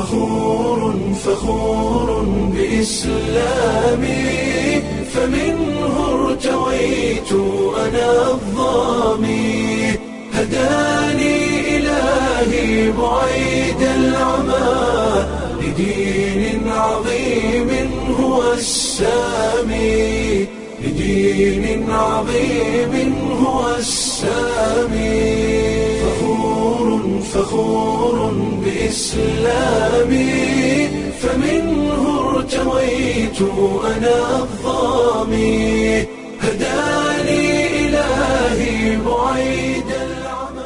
فخور فخور بإسلامي فمنه ارتويت أنا الظامي هداني إلهي بعيد العمى لدين عظيم هو السامي لدين عظيم هو السامي فخور فخور بإسلامي فمنه ارتويت أنا الظامي هداني إلهي بعيد العمى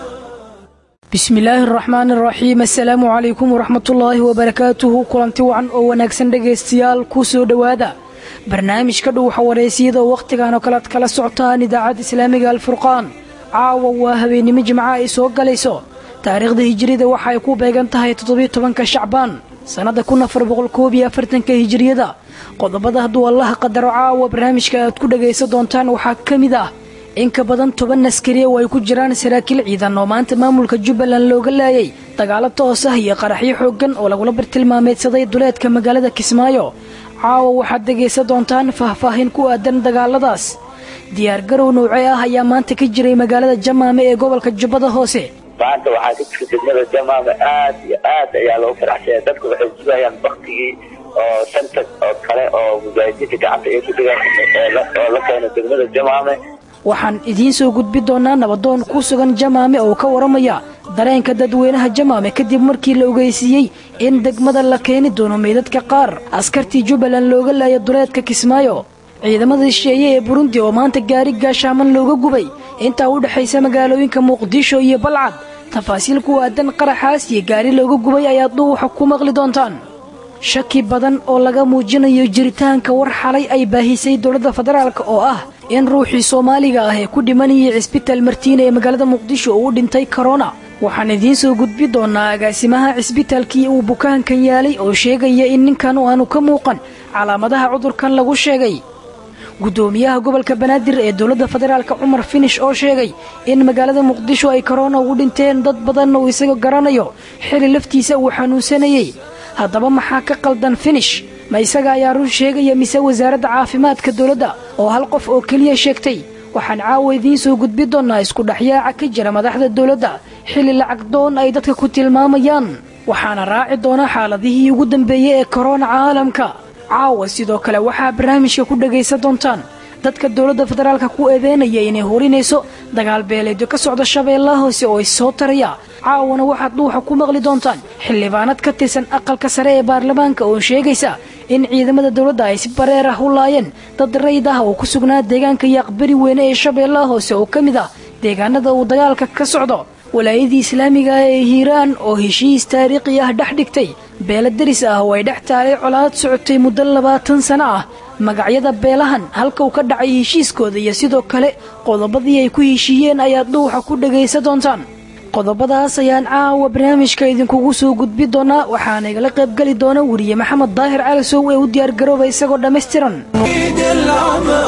bismi illaahi araxmaan araxiim assalaamu calaykum waraxmatullaahi wabarakaatuhu kulanti wacan oo wanaagsan dhegaystayaal kuu soo dhowaada barnaamijka dhuuxa wareysiyada oo wakhtigan oo kalead kala socotaan idaacadda islaamiga alfurqaan caawa waa habeennimo jimca ay soo galayso taariikhda hijiriyada waxa ay ku beegan tahay toddobiyo tobanka shacbaan sannada kun afar boqol koob iyo afartanka hijiriyada qodobada hadduu allaha qadaro caawa barnaamijka aad ku dhagaysan doontaan waxaa ka mid ah in ka badan toban askari oo ay ku jiraan saraakiil ciidan oo maanta maamulka jubbaland looga laayay dagaalo toos ah iyo qaraxyo xooggan oo lagula bartilmaameedsaday duleedka magaalada kismaayo caawa waxaad dhegaysan doontaan faahfaahin ku aadan dagaaladaas diyaargarow noocee ah ayaa maanta ka jiray magaalada jamaame ee gobolka jubbada hoose maanta waxaa ka jira degmada jamaame aad iyo aad ayaa loogu faraxsanya dadku waxay sugayaan baktigii oo santa oo kale oo mujaahidiinta gacanta ay ku dhigaan oo la keeno degmada jamaame waxaan idiin soo gudbi doonaa nabadoon ku sugan jamaame oo ka waramaya dareenka dadweynaha jamaame kadib markii la ogeysiiyey in degmada la keeni doono meydadka qaar askartii jubbaland looga laaya duleedka kismaayo ciidamada shisheeye ee burundi oo maanta gaari gaashaaman looga gubay intaa u dhexaysa magaalooyinka muqdisho iyo balcad tafaasiil ku aadan qaraxaas iyo gaari looga gubay ayaad dhuuxa ku maqli doontaan shaki badan oo laga muujinayo jiritaanka war xalay ay baahisay dowladda federaalk oo ah in ruuxii soomaaliga ah ee ku dhimanayay cisbitaal martiina ee magaalada muqdisho uu dhintay korona waxaan idiin soo gudbi doonaa agaasimaha cisbitaalkii uu bukaankan yaalay oo sheegaya in ninkan aanu ka muuqan calaamadaha cudurkan lagu sheegay gudoomiyaha gobolka banaadir ee dowladda federaalk cumar finish oo sheegay in magaalada muqdisho ay korona ugu dhinteen dad badan uu isaga garanayo xili laftiisa uu xanuunsanayey haddaba maxaa ka qaldan finish ma isaga ayaa run sheegaya mise wasaaradda caafimaadka dowladda oo hal qof oo keliya sheegtay waxaan caawa idiin soo gudbi doonnaa iskudhexyaaca ka jira madaxda dowladda xilli lacag doon ay dadka ku tilmaamayaan waxaana raaci doona xaaladihii ugu dambeeyey ee korona caalamka caawa sidoo kale waxaa barnaamijka ku dhagaysan doontaan dadka dowladda federaalka ku eedeynaya inay horinayso dagaal beeleedyo ka socda shabeellaha hoose oo is soo taraya caawana waxaad dhuuxa ku maqli doontaan xildhibaanad ka tirsan aqalka sare ee baarlamaanka oo sheegaysa in ciidamada dowladda ay si bareer ah u laayeen dad rayd ah oo ku sugnaa deegaanka yaaqbari weyne ee shabeellaha hoose oo ka mid ah deegaanada uu dagaalka ka socdo walaayadii islaamiga ah ee hiiraan oo heshiis taariikhi ah dhex dhigtay beela deris ah oo ay dhex taalay colaad socotay muddo labaatan sano ah magacyada beelahan halka uu ka dhacay heshiiskooda iyo sidoo kale qodobadii ay ku heshiiyeen ayaad dhuuxa ku dhagaysan doontaan qodobadaas ayaan caawa barnaamijka idinkugu soo gudbi doonaa waxaana igala qaybgeli doona weriye maxamed daahir calasow ee u diyaargarooba isagoo dhammaystiran بعيد العمى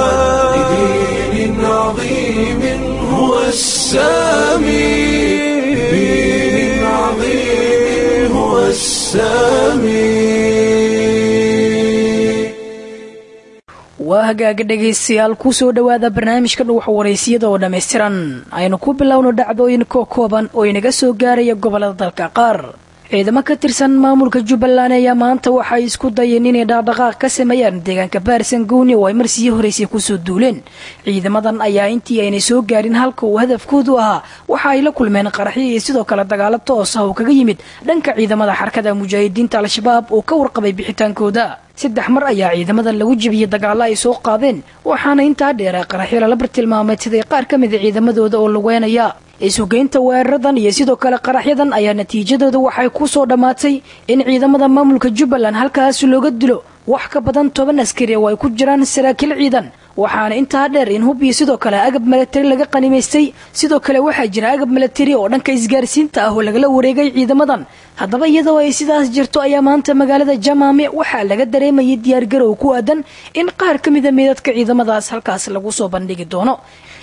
لدين عظيم هو السامي لدين عظيم هو السامي waa hagaaga dhegaystayaal ku soo dhowaada barnaamijka dhuuxa waraysiyada oo dhammaystiran aynu ku bilowno dhacdooyin koo kooban oo inaga soo gaaraya gobollada dalka qaar ciidamo ka tirsan maamulka jubbaland ayaa maanta waxay isku dayeen inay dhaqdhaqaaq ka sameeyaan deegaanka baarsan gooni oo ay marsii horeysay kusoo duuleen ciidamadan ayaa intii aynay soo gaarin halka uu hadafkoodu ahaa waxa ay la kulmeen qaraxyo iyo sidoo kale dagaalo toos ah oo kaga yimid dhanka ciidamada xarkada mujaahidiinta al-shabaab oo ka warqabay bixitaankooda saddex mar ayaa ciidamadan lagu jebiyey dagaalo ay soo qaadeen waxaana intaa dheera qaraxyo lala bartilmaameedsaday qaar ka mida ciidamadooda oo lugeynaya isugeynta weeraradan iyo sidoo kale qaraxyadan ayaa natiijadooda waxay ku soo dhammaatay in ciidamada maamulka jubbaland halkaas looga dilo wax ka badan toban askari oo ay ku jiraan saraakiil ciidan waxaana intaa dheer in hub iyo sidoo kale agab milatari laga qanimaystay sidoo kale waxaa jira agab milatari oo dhanka isgaarsiinta ah oo lagala wareegay ciidamadan haddaba iyadoo ay sidaas jirto ayaa maanta magaalada jamaame waxaa laga dareemayay diyaargarow ku aadan in qaar ka mida meedadka ciidamadaas halkaas lagu soo bandhigi doono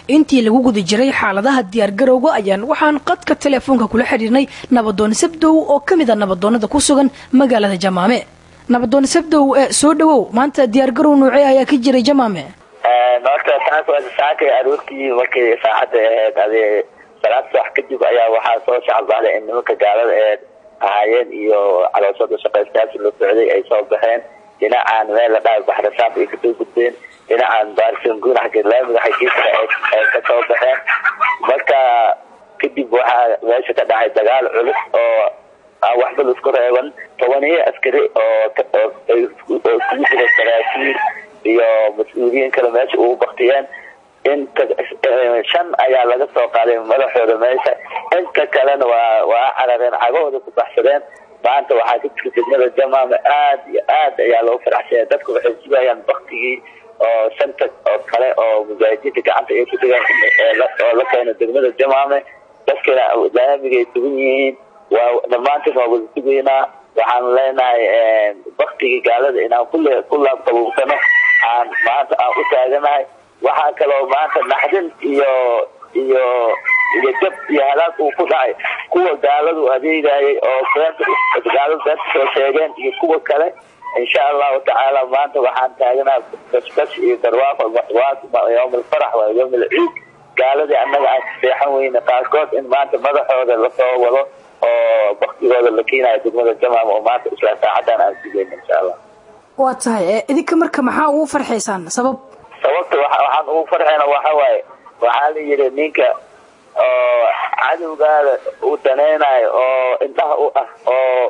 intii lagu guda jiray xaaladaha diyaargarowga ayaan waxaan qadka teleefoonka kula xidhiirnay nabadoon sabdow oo ka mid a nabadoonada ku sugan magaalada jamaame nabadoon sabdow ee soo dhawow maanta diyaargarow noocee ayaa ka jiray jamaame horta saaka saakay aroortii markay saacadda ahayd ade salaad subax kadib ayaa waxaa soo shacabaaday in nimanka gaalada ee ahaayeen iyo calooshada shaqaystayaasha la socday ay soo baxeen dhinacaan meel la dhahay baxrasaanka ay kasoo gudbeen dhinacaan baarsanguun xagga laamiga xaggiisa ay kasoo baxeen marka kadib waxaa meesha ka dhacay dagaal culus oo aan waxba laisku reeban tobaniyo askari oo iskugu jira saraakiil iyo mas-uuliyiin kale meesha ugu baktiyeen inta shan ayaa laga soo qaaday madaxooda meesha inta kalena waa waa carareen cagahooda ku baxsadeen maanta waxaa ka jira degmada jamaama aad iyo aad ayaa loo faraxsanya dadku waxay sugayaan baktigii oo shanta oo kale oo mujaahidiinta gacanta ay ku dhigaan oo la keeno degmada jamaame dadkana laamigay sugan yihiin waa dhammaantiin waa wada sugaynaa waxaan leenahay baktigii gaalada inaan kule ku laabqabuubsano aan maanta aan u taaganahay waxaa kaloo maanta naxdin iyo iyo iyo jab iyo halaag uu ku dhacay kuwa gaaladu adeegayay oo beenta gaaladu beenta soo sheegeen iyo kuwa kale insha allahu tacaala maanta waxaan taaganahay bashbash iyo darwaaqo yowm alfarax waa yowm alciid gaaladii annaga aan seexan weyne qaarkood in maanta madaxooda lasoo wado oo baktigooda la keenayo degmada jamaam oo maanta isla saacadan aan sugeyna insha allah waa tahay idinka marka maxaa ugu farxaysaan sabab sababta waxaan ugu farxayna waxa waaye waxaa la yidhi ninka oo cadowgaada uu danaynayo oo indhaha u ah oo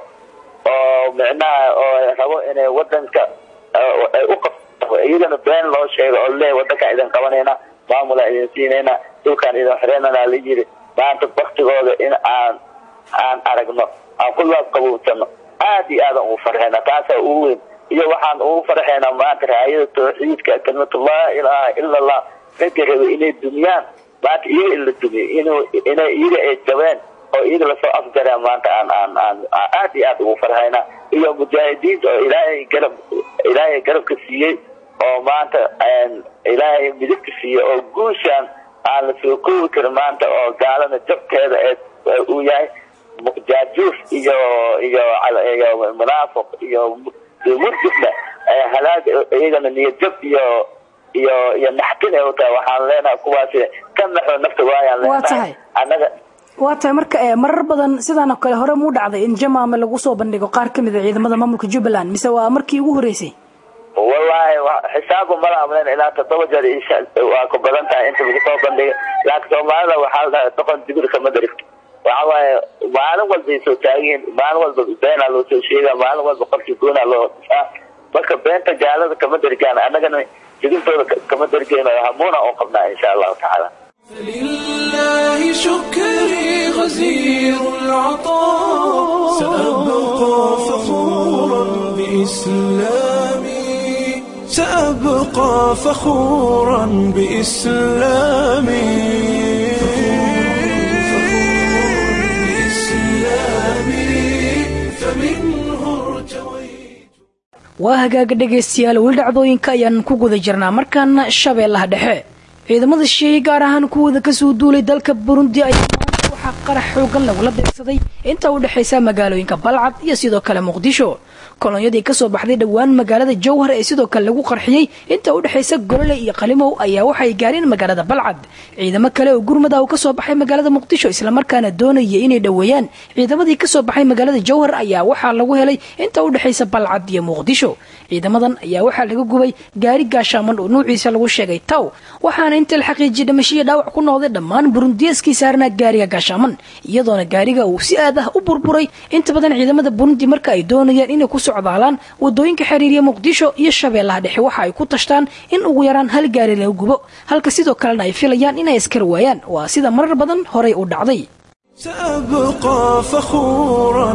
oo micnaha oo rabo inay wadanka ay u qabto iyagana been loo sheego oo lee wadankaan idin qabanayna maamulaan idin siinayna dhulkaan idin xoreynana la yidhi maanta baktigooda in aan aan aragno aan ku laabqabuubsano aad iyo aadan ugu farxayna taasaa ugu weyn iyo waxaan ugu farxaynaa maanta raayada tawxiidka kalimatu laa ilaaha ila allah dadka raba inay dumiyaan maanta iyaga in la dumiyo inay iyaga ay jabeen oo iyaga lasoo afjareen maanta aan aan aan aad iyo aad ugu farxaynaa iyo mujaahidiinta oo ilaahay garab ilaahay garabka siiyey oo maanta ilaahay midigka siiyey oo guushaan aan la soo koobi karin maanta oo gaalada jabkeeda ee uu yahay jaajuuf iyo iyo iyo munaafiq iyo murjifna halaag iyagana niyadjab iyo iyo iyo naxtin ay u tahay waxaan leenahay kuwaasi ka naxo nafta waayaan leenahay annaga waa tahay marka marar badan sidaan oo kale hore muu dhacday in jamaame lagu soo bandhigo qaar ka mid a ciidamada maamulka jubbaland mise waa markii ugu horreysay wallaahi xisaabu mala amlen ilaa toddoba jeer waa ku badan tahay inta lagu soo bandhiga laakiin soomaalida waxaa la dhahay doqon digir kama darigto waxa waaye maalin walbay soo taagiin maalin walba beenaa loo soo sheegaa maalin walba qofkii goonaa loo dhisaa marka beenta gaalada kama darigaan annagana digintooda kama darigeyno hamuuna oo qabnaa insha allahu tacaala فلله شكري غزير العطاء سأبقى فخورا بإسلامي سأبقى فخورا بإسلامي waa hagaaga dhegaystayaal weli dhacdooyinka ayaan ku guda jirnaa markaana shabeellaha dhexe ciidamada shisheeye gaar ahaan kuwooda kasoo duulay dalka burundi ayaa maanta waxaa qarax xoogan lagula beegsaday inta u dhexaysa magaalooyinka balcad iyo sidoo kale muqdisho kolonyadii kasoo baxday dhowaan magaalada jowhar ee sidoo kale lagu qarxiyey inta u dhexaysa golole iyo qalimow ayaa waxay gaareen magaalada balcad ciidamo kale oo gurmada uu kasoo baxay magaalada muqdisho islamarkaana doonaya inay dhoweeyaan ciidamadii kasoo baxay magaalada jowhar ayaa waxaa lagu helay inta u dhexaysa balcad iyo muqdisho ciidamadan ayaa waxaa laga gubay gaari gaashaaman oo nuuciisa lagu sheegay taw waxaana inta la xaqiijiyay dhimashiya dhaawac ku noqday dhammaan burundiyaskii saarnaa gaariga gaashaaman iyadoona gaariga uu si aad ah u burburay inta badan ciidamada burundi marka ay doonayaan inay ku socdaalaan wadooyinka xiriiriya muqdisho iyo shabeellaha dhexe waxa ay ku tashtaan in ugu yaraan hal gaari laga gubo halka sidoo kalena ay filayaan inay askar waayaan waa sida marar badan horay u dhacday سأبقى فخورا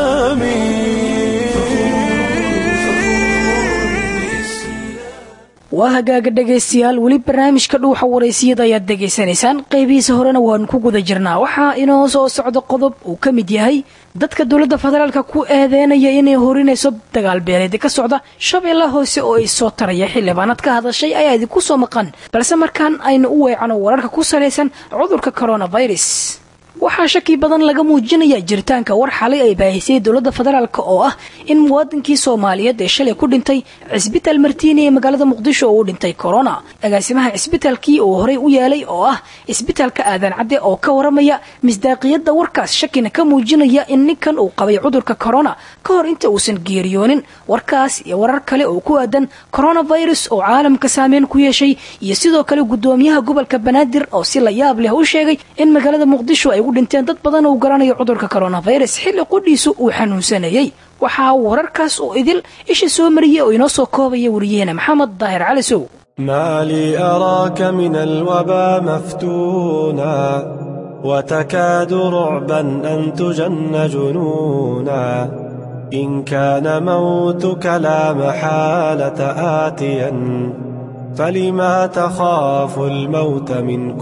بإسلامي waa hagaaga dhegaystayaal weli barnaamijka dhuuxa waraysiyada ayaad dhegaysanaysaan qaybihiisa horena waanu ku guda jirnaa waxaa inoo soo socda qodob uu ka mid yahay dadka dowladda federaalka ku eedeynaya inay horinayso dagaal beeleed ka socda shabeella hoose oo ay soo taraya xildhibaanad ka hadashay ayaa idinku soo maqan balse markaan aynu u weecano wararka ku salaysan cudurka coronavirus waxaa shaki badan laga muujinaya jiritaanka war xalay ay baahisay dowladda federaalk oo ah in muwaadinkii soomaaliyeed ee shalay ku dhintay cisbitaal martiini ee magaalada muqdisho oo u dhintay corona agaasimaha cisbitaalkii uu horey u yeelay oo ah cisbitaalka aadan cadde oo ka waramaya misdaaqiyadda warkaas shakina ka muujinaya in ninkan uu qabay cudurka corona ka hor inta uusan geeriyoonin warkaas iyo warar kale oo ku aadan coronavirus oo caalamka saameyn ku yeeshay iyo sidoo kale gudoomiyaha gobolka banaadir oo si la yaab leh u sheegay in magaalada muqdisho ay u dhinteen dad badan uu garanayo cudurka coronavirus xilli qudhiisu uu xanuunsanayay waxaa wararkaas oo idil isha soo mariyay oo inoo soo koobaya wariyaheena maxamed daahir cali sow ما لي أراك من الوبا مفتونا وتكاد رعبا أن تجن جنونا إن كان موتك لا محالة آتيا فلما تخاف الموت من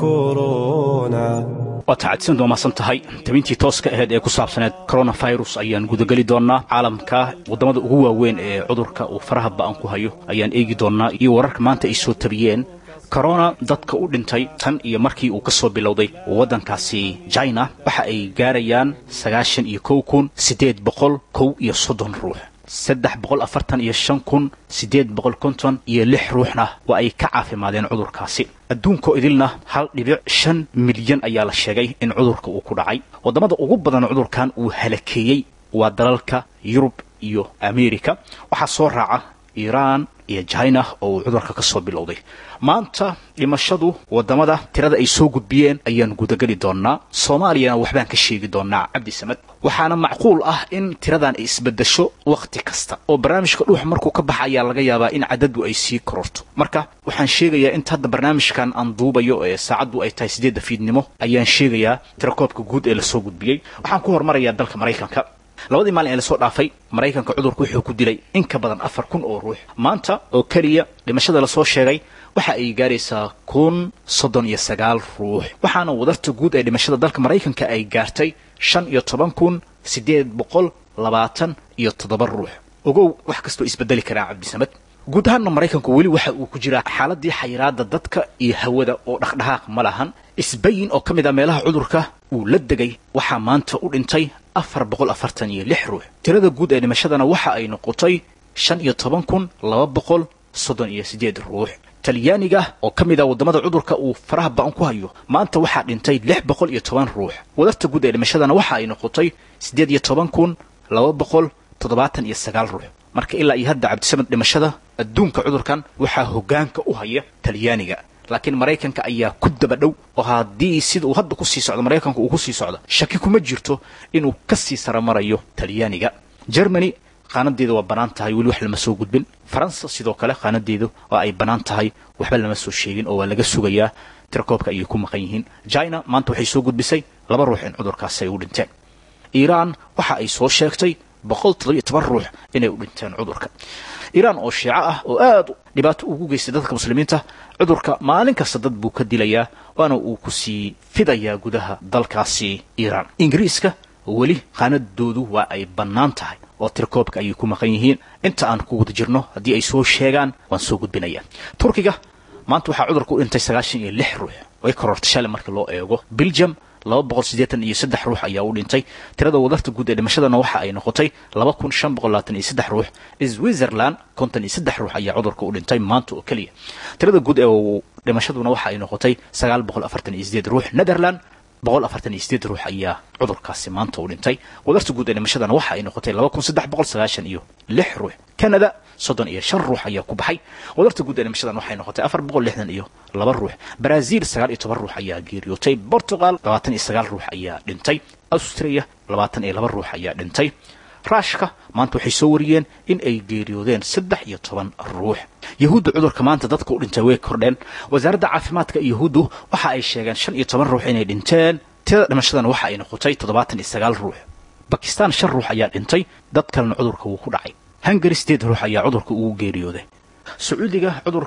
كورونا waa tacadsan doomaadsan tahay tabintii tooska ahayd ee ku saabsaneed coronavirus ayaan gudageli doonnaa caalamka waddamada ugu waaweyn ee cudurka uu faraha ba'an ku hayo ayaan eegi doonnaa iyo wararka maanta ay soo tabiyeen corona dadka u dhintay tan iyo markii uu ka soo bilowday waddankaasi china waxa ay gaarayaan sagaashan iyo kow kun siddeed boqol kow iyo soddon ruux saddex boqol afartan iyo shan kun siddeed boqol konton iyo lix ruuxna waa ay ka caafimaadeen cudurkaasi adduunkoo idilna hal dhibic shan milyan ayaa la sheegay in cudurka uu ku dhacay waddamada ugu badan cudurkan uu halakeeyey waa dalalka yurub iyo ameerika waxaa soo raaca iiraan iyo china oo uu cudurka ka soo bilowday maanta dhimashadu waddamada tirada ay soo gudbiyeen ayaan gudageli doonnaa soomaaliyana waxbaan ka sheegi doonnaa cabdi samed waxaana macquul ah in tiradan ay isbedesho wakhti kasta oo barnaamijka dhuux markuu ka baxa ayaa laga yaabaa in cadadu ay sii kororto marka waxaan sheegayaa inta hadda barnaamijkan aan duubayo ee saacaddu ay tahay siddeedda fiidnimo ayaan sheegayaa tirakoobka guud ee lasoo gudbiyey waxaan ku hormarayaa dalka maraykanka labadii maalin ee lasoo dhaafay maraykanka cudurku wuxuu ku dilay in ka badan afar kun oo ruux maanta oo keliya dhimashada lasoo sheegay waxa ay gaaraysaa kun soddon iyo sagaal ruux waxaana wadarta guud ee dhimashada dalka maraykanka ay gaartay shan iyo toban kun siddeed boqol labaatan iyo toddoba ruux ogow wax kastoo isbedeli karaa cabdisamed guud ahaanna maraykanku weli waxa uu ku jiraa xaaladii xayiraada dadka iyo hawada oo dhaqdhaqaaq ma lahan isbayin oo ka mid ah meelaha cudurka uu la degay waxaa maanta u dhintay afar boqol afartan iyo lix ruux tirada guud ee dhimashadana waxa ay noqotay shan iyo toban kun laba boqol soddon iyo siddeed ruux talyaaniga oo ka mid ah waddamada cudurka uu faraha ba'an ku hayo maanta waxaa dhintay lix boqol iyo toban ruux wadarta guud ee dhimashadana waxa ay noqotay siddeed iyo toban kun laba boqol toddobaatan iyo sagaal ruux marka ilaa iyo hadda cabdisamed dhimashada adduunka cudurkan waxaa hoggaanka u haya talyaaniga laakiin maraykanka ayaa ku daba dhow oo haddii sida uu hadda ku sii socdo maraykanka uu ku sii socdo shaki kuma jirto inuu ka sii saramarayo talyaaniga germany qaanadeeda waa bannaan tahay weli wax lama soo gudbin faransa sidoo kale qaanadeedu waa ay bannaan tahay waxba lama soo sheegin oo waa laga sugayaa tirakoobka ayay ku maqan yihiin china maanta waxay soo gudbisay laba ruux in cudurkaasi ay u dhinteen iiraan waxa ay soo sheegtay boqol toddobiyo toban ruux inay u dhinteen cudurka iiraan oo shiico ah oo aad dhibaato ugu geystay dadka muslimiinta cudurka maalin kasta dad buu ka dilayaa waana uu ku sii fidayaa gudaha dalkaasi iiraan ingiriiska weli qaanadoodu waa ay bannaan tahay oo tirakoobka ayay ku maqan yihiin inta aan ku guda jirno haddii ay soo sheegaan waan soo gudbinayaa turkiga maanta waxaa cudurka u dhintay sagaashan iyo lix ruux way korortay shalay marka loo eego belgium laba boqol siddeetan iyo saddex ruux ayaa u dhintay tirada wadarta guud ee dhimashadana waxa ay noqotay laba kun shan boqol labaatan iyo saddex ruux switzerland konton iyo saddex ruux ayaa cudurka u dhintay maanta oo keliya tirada guud ee dhimashaduna waxa ay noqotay sagaal boqol afartan iyo sideed ruux netherland boqol afartan iyo sideed ruux ayaa cudurkaasi maanta u dhintay wadarta guud ee dhimashadana waxa ay noqotay laba kun saddex boqol sagaashan iyo lix ruux canada soddon iyo shan ruux ayaa ku baxay wadarta guud ee dhimashadan waxay noqotay afar boqol lixdan iyo laba ruux brazil sagaal iyo toban ruux ayaa geeriyootay portugal labaatan iyo sagaal ruux ayaa dhintay austria labaatan iyo laba ruux ayaa dhintay raashka maanta waxay soo wariyeen in ay geeriyoodeen saddex iyo toban ruux yahuudda cudurka maanta dadka u dhintay way kordheen wasaaradda caafimaadka yahuuddu waxa ay sheegeen shan iyo toban ruux inay dhinteen tirada dhimashadan waxa ay noqotay toddobaatan iyo sagaal ruux bakistan shan ruux ayaa dhintay dad kalena cudurka wuu ku dhacay hungari sideed ruux ayaa cudurka ugu geeriyooday sacuudiga cudurka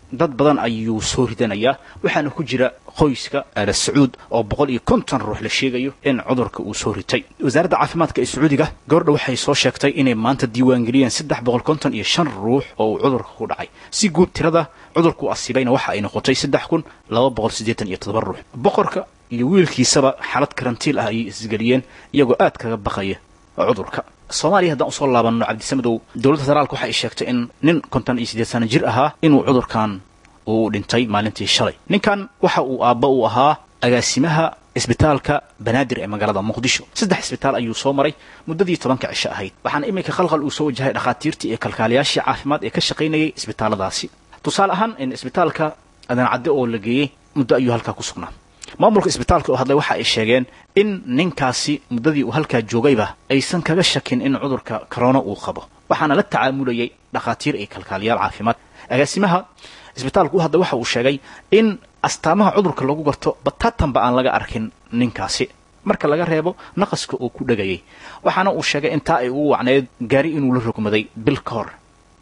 dad badan ayuu soo ridanayaa waxaana ku jira qoyska aala sacuud oo boqol iyo konton ruux la sheegayo in cudurka uu soo ritay wasaaradda caafimaadka ee sacuudiga gabardha waxay soo sheegtay inay maanta diiwaangeliyeen saddex boqol konton iyo shan ruux oo uu cudurka ku dhacay si guud tirada cudurku asiibayna waxa ay noqotay saddex kun laba boqol siddeetan iyo toddoba ruux boqorka iyo wiilkiisaba xaalad karantiil ah ayay isgeliyeen iyagoo aad kaga baqaya cudurka soomaaliya haddaan usoo laabanno cabdisamadow dowladda federaalka waxa ay sheegtay in nin konton iyo siddeed sano jir ahaa inuu cudurkan uu dhintay maalintii shalay ninkan waxa uu aabba u ahaa agaasimaha isbitaalka banaadir ee magaalada muqdisho saddex isbitaal ayuu soo maray muddadii tobanka cisho ahayd waxaana iminka khalkhal uu soo wajahay dhakhaatiirtii iyo kalkaaliyaashii caafimaad ee ka shaqaynayay isbitaalladaasi tusaale ahaan in isbitaalka adancadde oo la geeyey muddo ayuu halkaa ku sugnaa maamulka isbitaalka oo hadlay waxa ay sheegeen in ninkaasi muddadii uu halkaa joogayba aysan kaga shakin in cudurka corona uu qabo waxaana la tacaamulayay dhakhaatiir iyo kalkaaliyaal caafimaad agaasimaha isbitaalku u hadlay waxa uu sheegay in astaamaha cudurka lagu garto bataatanba aan laga arkin ninkaasi marka laga reebo naqaska uu ku dhegayay waxaana uu sheegay intaa ay ugu wacneed gaari inuu la rogmaday bil ka hor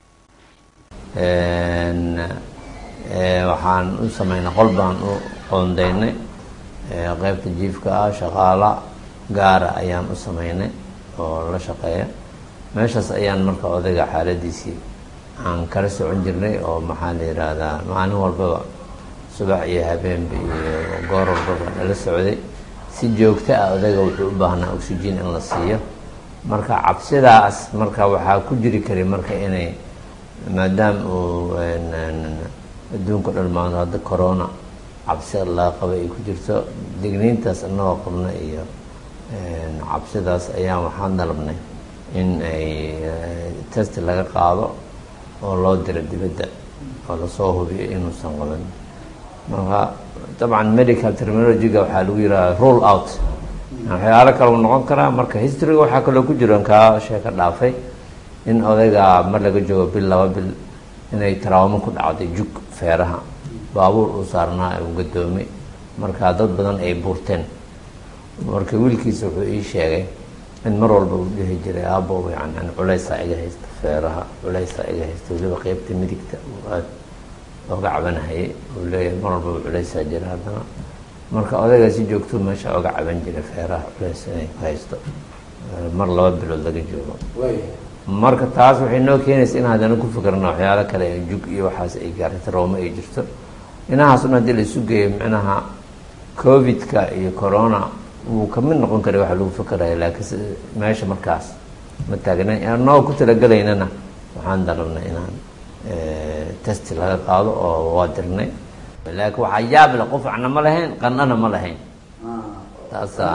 waxaan u samaynay qol baan u qoondaynay qaybta jiifka ah shaqaala gaara ayaan u samaynay oo la shaqeeya meeshaas ayaan marka odayga xaaladiisii aan kala socon jirnay oo maxaa la yidhaahdaa maalin walbaba subax iyo habeenba iyo goor walbaba nala socday si joogto ah odayga wuxuu u baahnaa oxygen in la siiyo marka cabsidaas marka waxaa ku jiri karay marka inay maadaama uu adduunka dhan maanta hadda corona cabsi laga qaba ay ku jirto digniintaas anagoo qabna iyo cabsidaas ayaan waxaan dalabnay in ay test laga qaado oo loo diro dibadda oo lasoo hubiyo inuusan qaban marka dabcan medical terminologyga waxaa lagu yidhaha rule out waxyaalo kale u noqon karaa marka historyga waxaa kaloo ku jiro kaa sheeka dhaafay in odayga mar laga joogo bil laba bil inay taraawamo ku dhacday jug feeraha baabuur uu saarnaa uu gadoomay marka dad badan ay buurteen marka wiilkiisa wuxuu ii sheegay in mar walba uu dhihi jiray aabo yani culeysaa iga haysta feeraha culeysaa iga haysta weliba qeybta midigta uu aada oga cabanahayay uu leeyahay mar walba culeysaa jira haddana marka odaygaa si joogtuu meesha oga caban jiray feeraha culeys inay ku haysto mar laba bilood laga joogo marka taas waxay noo keenaysa in haddana ku fikirna waxyaalo kale jug iyo waxaas ay gaarta rooma ay jirto inahaas un haddii la isu geeyo micnaha covid-ka iyo corona wuu kamid noqon karay waxa lagu fikiraya laakiin meesha markaas ma taagna anagoo ku talagelaynana waxaan dalabnay inaan test laga qaado oo waa dirnay laakiin waxaa yaab leh qufacna ma lahayn qandhana ma lahayn taasaa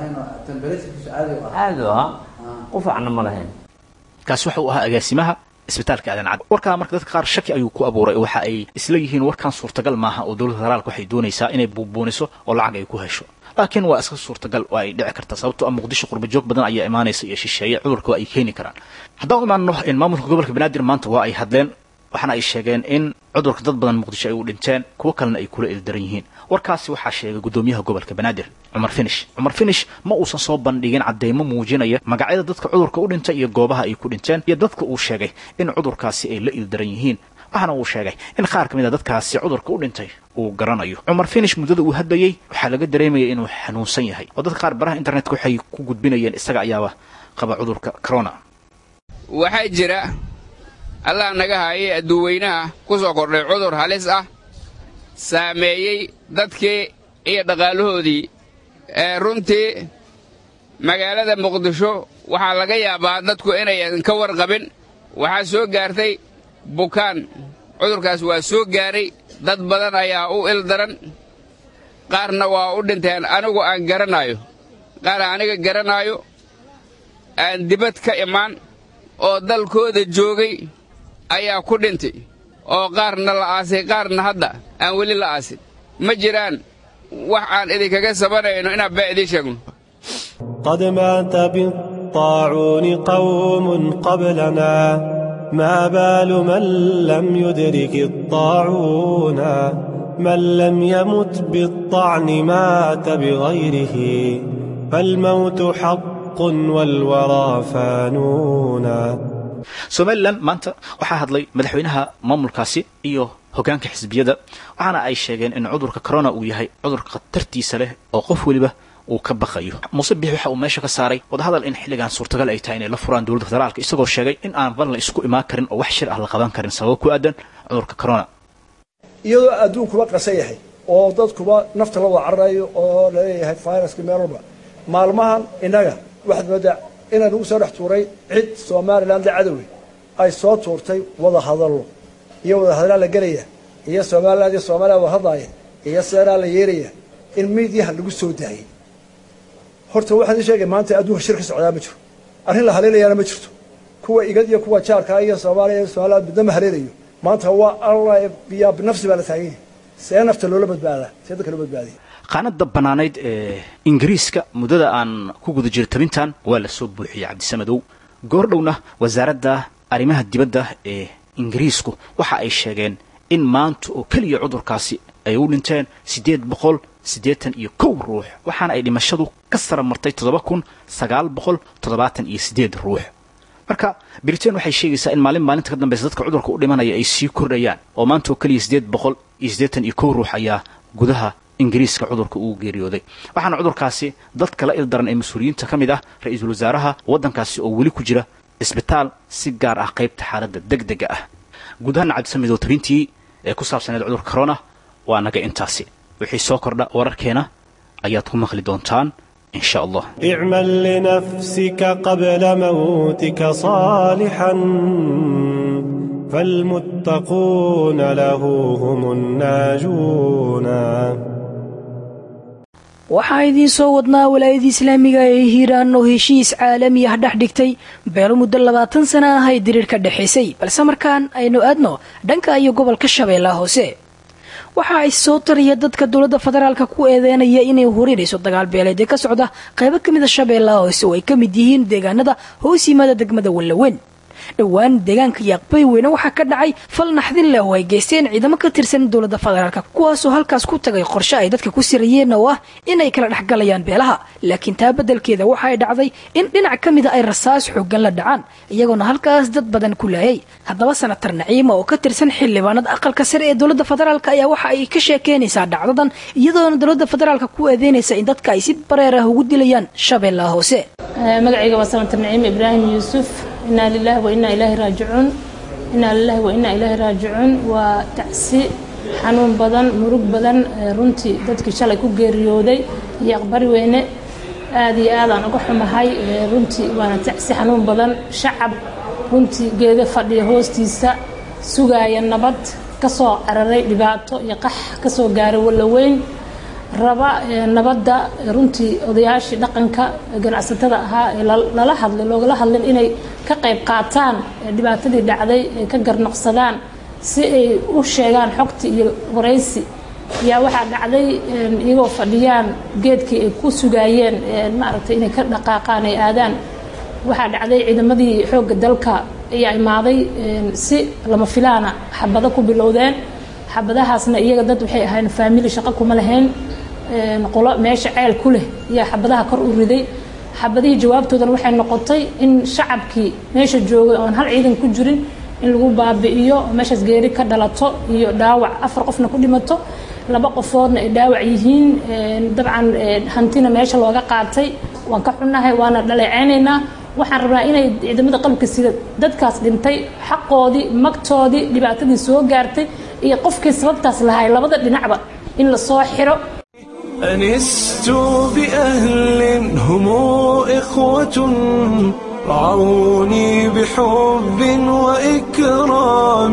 aada u ahaa qufacna ma lahayn kaasi waxa uu ahaa agaasimaha isbitaalka aadan cad warkaa marka dadka qaar shaki ayuu ku abuuray oo waxa ay isla yihiin warkan suurtagal maaha oo dowladda federaalka waxay doonaysaa inay buubuuniso oo lacag ay ku hesho laakiin waa iska suurtagal oo ay dhici karta sababtoo ah muqdisho qurbajoog badan ayaa imaanaysa iyo shisheeye cudurka waa ay keeni karaan haddaan u imaanno in maamulka gobolka banaadir maanta waa ay hadleen waxaana ay sheegeen in cudurka dad badan muqdisho ay u dhinteen kuwo kalena ay kula ildaran yihiin warkaasi waxaa sheegay guddoomiyaha gobolka banaadir cumar finish cumar finish ma uusan soo bandhigin cadeymo muujinaya magacyada dadka cudurka u dhintay iyo goobaha ay ku dhinteen iyo dadka uu sheegay in cudurkaasi ay la ildaran yihiin waxaana uu sheegay in qaar ka mid a dadkaasi cudurka u dhintay uu garanayo cumar finish muddada uu hadlayey waxaa laga dareemayay inuu xanuunsan yahay oo dadka qaar baraha internetka waxay ku gudbinayeen isaga ayaaba qaba cudurka corona waxaa jira allah naga haayay adduuweynaha ku soo kordhay cudur halis ah saameeyey dadkii iyo dhaqaalahoodii ee runtii magaalada muqdisho waxaa laga yaabaa dadku inayan ka warqabin waxaa soo gaartay bukaan cudurkaas waa soo gaaray dad badan ayaa u ildaran qaarna waa u dhinteen anigu aan garanaayo qaar aniga garanaayo aan dibad ka imaan oo dalkooda joogay ayaa ku dhintay oo qaarna la aasay qaarna hadda aan weli la aasin ma jiraan wax aan idinkaga sabanayno inaan baa idiin sheegno قد مات بالطاعون قوم قبلنا ما بال من لم يدرك الطاعون من لم يمت بالطعن مات بغيره فالموت حق والورى فانون somalilan maanta waxaa hadlay madaxweynaha maamulkaasi iyo hoggaanka xisbiyada waxaana ay sheegeen in cudurka corona uu yahay cudur khatartiisa leh oo qof weliba uu ka baqayo muuse biix waxa uu meesha ka saaray wadahadal in xilligan suurtagal ay tahay inay la furaan dowladda federaalka isagoo sheegay in aan ban la isku imaan karin oo wax shir ah la qaban karin sababo ku aadan cudurka corona iyadoo adduunkuba qasan yahay oo dadkuba nafta la wada cararayo oo laleeyahay viruska meel walba maalmahan innaga waxaad moodaa inaan ugu soo dhex tuuray cid somalilan la cadowe ay soo tuurtay wada hadallo iyo wada hadallaa la gelaya iyo somaliland iyo soomaliya wada hadlaaya iyo seeraa la yeelaya in miidyaha lagu soo daayay horta waxaan idin sheegay maanta adduunka shir ka socdaa ma jiro arrin la haleelayaana ma jirto kuwa igad iyo kuwa jaarka iyo soomaaliya iyo somaliland midna ma haleelayo maanta waa alla biyaa binafsi baa la taagan yahay see nafta loola badbaadaa see dadka loo badbaadiya qaanada bannaanayd ee ingiriiska muddada aan ku guda jiro tabintan waa la soo buuxiyey cabdisamadow goordhowna wasaaradda arrimaha dibadda ee ingiriisku waxa ay sheegeen in maanta oo keliya cudurkaasi ay u dhinteen siddeed boqol siddeetan iyo kow ruux waxaana ay dhimashadu ka sara martay toddoba kun sagaal boqol toddobaatan iyo siddeed ruux marka britain waxay sheegaysaa in maalin maalinta ka dambeysa dadka cudurka u dhimanaya ay sii kordhayaan oo maanta oo keliya siddeed boqol iyo siddeetan iyo kow ruux ayaa gudaha ingiriiska cudurka uu geeriyooday waxaana cudurkaasi dadka la ildaran ee mas-uuliyiinta ka mid ah ra-iisul wasaaraha waddankaasi oo weli ku jira isbitaal si gaar ah qaybta xaaladda deg dega ah gudahaan cabdisamidow tabintii ee ku saabsaneed cudurka corona waa naga intaasi wixii soo kordha wararkeena ayaad ku maqli doontaan in sha allah اعمل لنفسك قبل موتك صالحا فالمتقون له هم الناجون waxaa idiin soo wadnaa walaayadii islaamiga ee hiiraan oo heshiis caalami ah dhex dhigtay beelo muddo labaatan sana ah ay diriir ka dhexaysay balse markaan aynu aadno dhanka iyo gobolka shabeellaha hoose waxa ay soo tariya dadka dowladda federaalka ku eedeynaya inay hurinayso dagaal beeleed ee ka socda qaybo ka mid a shabeellaha hoose oo ay ka mid yihiin deegaanada hoos yimaada degmada wallaweyn dhowaan deegaanka yaaqbay weyne waxaa ka dhacay fal naxdin leh oo ay geysteen ciidamo ka tirsan dowladda federaalka kuwaasoo halkaas ku tagay qorshe ay dadka ku sirayeen oo ah inay kala dhexgalayaan beelaha laakiin taa beddelkeeda waxa ay dhacday in dhinac ka mida ay rasaas xooggan la dhacaan iyagoona halkaas dad badan ku laayay haddaba sanatar naciima oo ka tirsan xildhibaanada aqalka sare ee dowladda federaalk ayaa waxa ay ka sheekeynaysaa dhacdadan iyadoona dowladda federaalka ku eedeynaysa in dadka ay si bareer ah ugu dilayaan shabeellaha hoose magacayga waa sanatar naciim ibraahim yuusuf inaa lilahi wa inaa ilaahi raajicuun inaa lilahi wa inaa ilaahi raajicuun waa tacsi xanuun badan murug badan runtii dadkii shalay ku geeriyooday iyo aqbari weyne aad iyo aadaan uga xumahay runtii waana tacsi xanuun badan shacab runtii geedo fadhiya hoostiisa sugaaya nabad ka soo cararay dhibaato iyo qax ka soo gaaray wallaweyn raba nabadda runtii odayaashii dhaqanka ganacsatada ahaa ee lala hadlay loogala hadlin inay ka qayb qaataan dhibaatadii dhacday ay ka garnoqsadaan si ay u sheegaan xogti iyo waraysi yaa waxaa dhacday iyagoo fadhiyaan geedkii ay ku sugaayeen maaragtay inay ka dhaqaaqaan ay aadaan waxaa dhacday ciidamadii xoogga dalka ayaa imaaday si lama filaana xabado ku bilowdeen xabadahaasna iyaga dad waxay ahayn faamili shaqo kuma lahayn qolo meesha ceel ku leh ayaa xabadaha kor u riday xabadihii jawaabtoodana waxay noqotay in shacabkii meesha joogay oon hal ciidan ku jirin in lagu baabi'iyo meeshaas geeri ka dhalato iyo dhaawac afar qofna ku dhimato laba qofoodna ay dhaawac yihiin dabcan hantina meesha looga qaatay waan ka xunnahay waana dhaleeceynaynaa waxaan rabnaa inay ciidamada qalabka sida dadkaas dhintay xaqoodii magtoodii dhibaatadii soo gaartay iyo qofkii sababtaas lahay labada dhinacba in la soo xiro أنست بأهل هم إخوة رعوني بحب وإكرام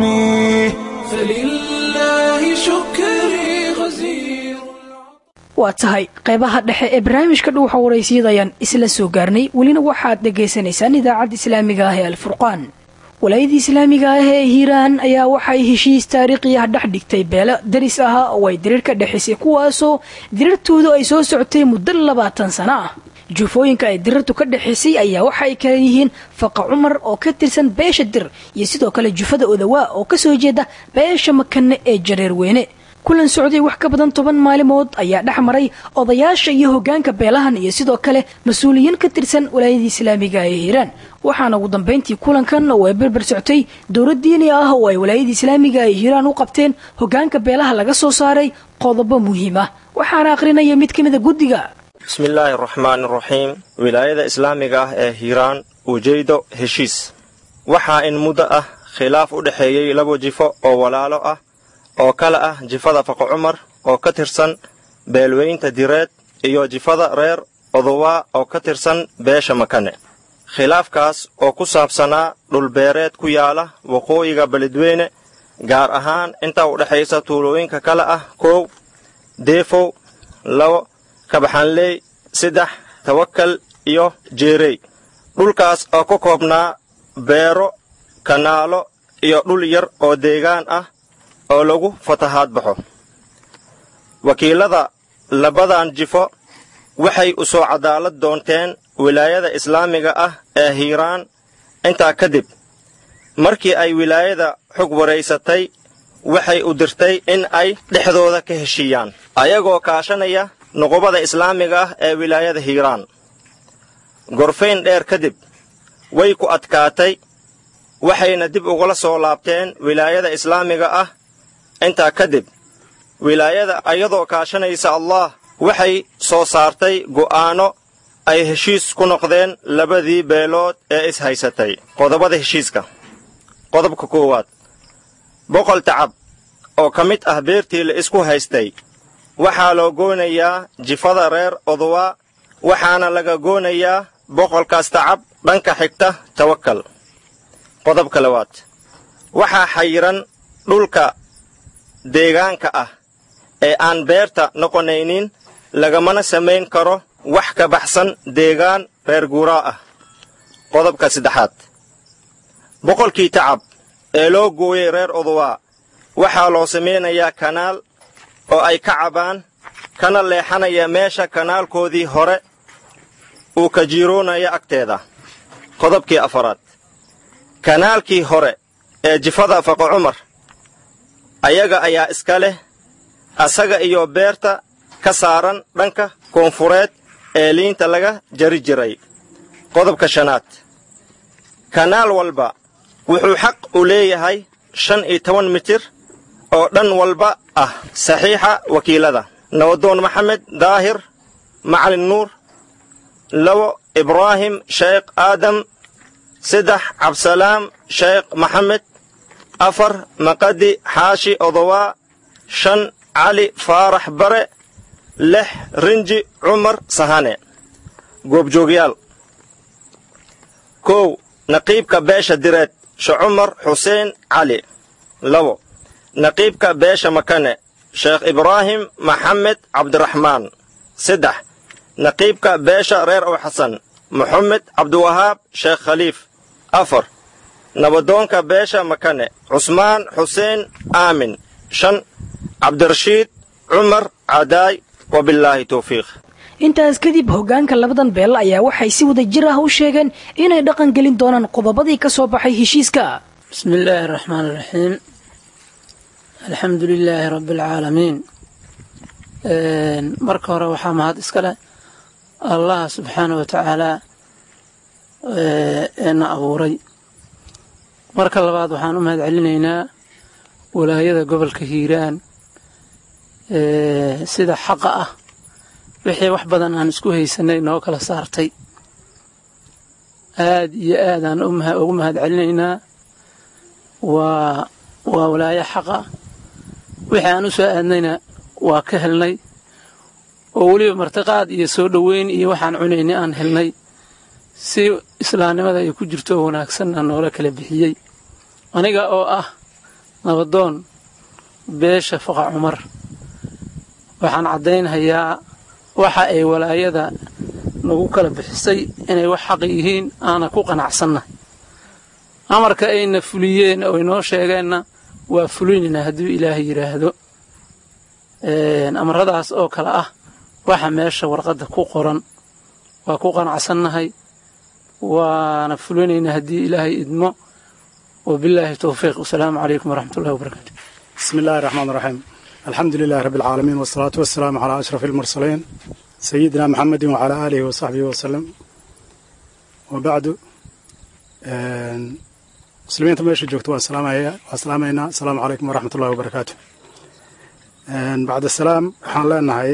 فلله شكري غزير waa tahay qaybaha dhexe ee barnaamijka dhuuxa waraysiyadayaan isla soo gaarnay welina waxaad dhagaysanaysaan idaacadda islaamiga ah ee alfurqaan walaayadii islaamiga ah ee hiiraan ayaa waxay heshiis taariikhi ah dhex dhigtay beelo daris ahaa oo ay diriir ka dhexaysay kuwaasoo diriirtoodu ay soo socotay muddo labaatan sano ah jufooyinka ay dirirtu ka dhexaysay ayaa waxa ay kala yihiin faqa cumar oo ka tirsan beesha dir iyo sidoo kale jufada odawaa oo kasoo jeeda beesha makane ee jareer weyne kulan socday wax ka badan toban maalimood ayaa dhex maray odayaasha iyo hoggaanka beelahan iyo sidoo kale mas-uuliyiin ka tirsan walaayada islaamiga ee hiiraan waxaana ugu dambayntii kulankan oo ay berber soctay dowlad diini ah oo ay walaayada islaamiga ee hiiraan u qabteen hoggaanka beelaha laga soo saaray qodobo muhiim ah waxaana aqrinaya mid ka mida guddiga bismillaahi araxmaani araxiim wilaayada islaamiga ah ee hiiraan ujeedo heshiis waxaa in muddo ah khilaaf u dhexeeyey laba jifo oo walaalo ah oo kale ah jifada faqo cumar oo ka tirsan beelweynta direed iyo jifada reer odowaa oo ka tirsan beesha makane khilaafkaas oo ku saabsanaa dhulbeereed ku yaala waqooyiga beledweyne gaar ahaan inta u dhexaysa tuulooyinka kale ah koow deefow labo kabaxanley saddex tawakal iyo jeerey dhulkaas oo ka koobnaa beero kanaalo iyo dhul yar oo deegaan ah oo lagu fatahaad baxo wakiilada labadan jifo waxay u soo cadaalad doonteen wilaayada islaamiga ah ee hiiraan intaa kadib markii ay wilaayada xog waraysatay waxay u dirtay in ay dhexdooda ka heshiiyaan ayagoo kaashanaya nuqubada islaamiga ah ee wilaayada hiiraan gorfayn dheer kadib way ku adkaatay waxayna dib ugula soo laabteen wilaayada islaamiga ah intaa kadib wilaayada ayadoo kaashanaysa allah waxay soo saartay go'aanno ay heshiis ku noqdeen labadii beelood ee is haysatay qodobada heshiiska qodobka koowaad boqol tacab oo ka mid ah beertii la isku haystay waxaa loo goonayaa jifada reer odowa waxaana laga goonayaa boqolkaas tacab dhanka xigta tawakal qodobka labaad waxaa xayiran dhulka deegaanka ah ee aan beerta noqonaynin lagamana samayn karo wax ka baxsan deegaan reer guuraa ah qodobka saddexaad boqolkii tacab ee loo gooyey reer odowa waxaa loo samaynayaa kanaal oo ay ka cabaan kana leexanaya meesha kanaalkoodii hore uu ka jiiroonaya agteeda qodobkii afaraad kanaalkii hore ee jifada faqo cumar ayaga ayaa iska leh asaga iyo beerta ka saaran dhanka koonfureed ee liinta laga jari jiray qodobka shanaad kanaal walba wuxuu xaq u leeyahay shan iyo toban mitir oo dhan walba ah saxiixa wakiilada nabadoon maxamed daahir macalin nuur labo ibraahim sheekh aadam saddex cabsalaam sheekh maxamed afar maqadi xaashi odowaa shan cali faarax bare lix rinji cumar sahane goobjoogyaal kow naqiibka beesha direed shacumar xuseen cali labo naqiibka beesha makane sheekh ibraahim maxamed cabdiraxmaan saddex naqiibka beesha reer ow xasan moxamed cabdiwahaab sheekh khaliif afar nabadoonka beesha makane cusmaan xuseen aamin shan cabdirashiid cumar cadaay wabillaahi towfiiq intaas kadib hoggaanka labadan beel ayaa waxay si wada jir ah u sheegeen inay dhaqan gelin doonaan qodobadii ka soo baxay heshiiska بسم الله الرحمن الرحيم الحمد لله رب العالمين marka hore waxaa mahad iska leh allah subxaana wa tacaala eena abuuray marka labaad waxaan u mahad celinaynaa walaayada gobolka hiiraan sida xaqa ah wixii wax badan aan isku haysanay noo kala saartay aad iyo aadaan ugu mahad celinaynaa waa waa walaayo xaqa wixii aan u soo aadnayna waa ka helnay oo weliba martiqaad iyo soo dhoweyn iyo waxaan cunaynay aan helnay si islaamnimada ay ku jirto oo wanaagsanna noola kala bixiyey aniga oo ah nabadoon beesha faqa cumar waxaan caddaynhayaa waxa ay walaayada nagu kala bixisay inay wax xaq yihiin aana ku qanacsannahay amarka ayna fuliyeen oo inoo sheegeenna waa fulinaynaa hadduu ilaahay yidhaahdo amaradaas oo kale ah waxa meesha warqadda ku qoran waa ku qanacsannahay waana fulinaynaa haddii ilaahay idmo wabilaahi towfiiq wasalaamu calaykum waraxmat ullahi wabarakaatu بسم الله الرحمن الرحيم الحمد لله رب العالمين والصلاة والسلام على أشرف المرسلين سيدنا محمد وعلى آله وصحبه وسلم وبعد مسلمين تمشي جوكت والسلام والسلامينا السلام عليكم ورحمة الله وبركاته بعد السلام حان لنا هاي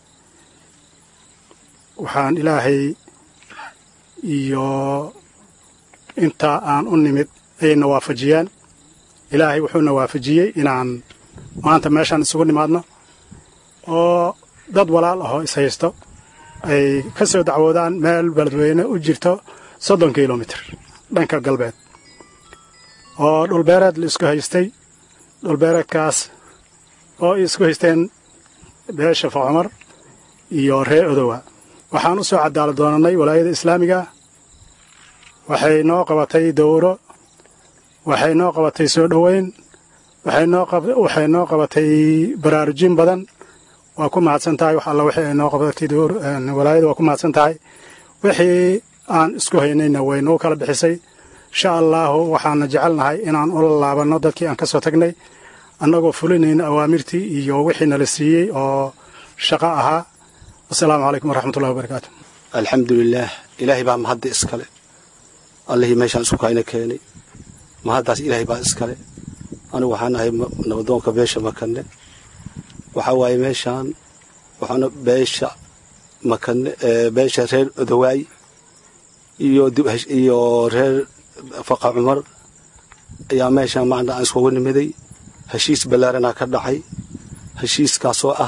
وحان إلهي iyo inta aan u nimid ayayna waafajiyeen ilaahay wuxuuna waafajiyey inaan maanta meeshaan isugu nimaadno oo dad walaal ahoo ishaysto ay ka soo dacwoodaan meel beledweyne u jirto soddon kilomitir dhanka galbeed oo dhulbeereed la isku haystay dhulbeereedkaas oo ay isku haysteen beesha facumar iyo ree odowa waxaan u soo cadaalad doonannay walaayada islaamiga waxay noo qabatay dowro waxay noo qabatay soo dhoweyn waxay noo qabatay baraarujin badan waa ku mahadsan tahay wax alla wixii ay noo qabatay walaayada waa ku mahadsan tahay wixii aan isku haynayna way noo kala bixisay insha allaahu waxaana jecelnahay inaan ula laabanno dadkii aan ka soo tagnay annagoo fulinayna awaamirtii iyo wixii nala siiyey oo shaqo ahaa wasalaamu calaykum waraxmatullahi wabarakaatu alxamdulilaah ilaahay baa mahadda iskale allihii meeshaan isku kayna keenay mahaddaas ilaahay baa iskale anigu waxaan ahay nabadoonka beesha makane waxaa waaye meeshaan waxaana beesha makane beesha reer odowaay iyo iyo reer faqa cumar ayaa meeshaan macna aan iskugu nimiday heshiis ballaaranaa ka dhacay heshiiskaasoo ah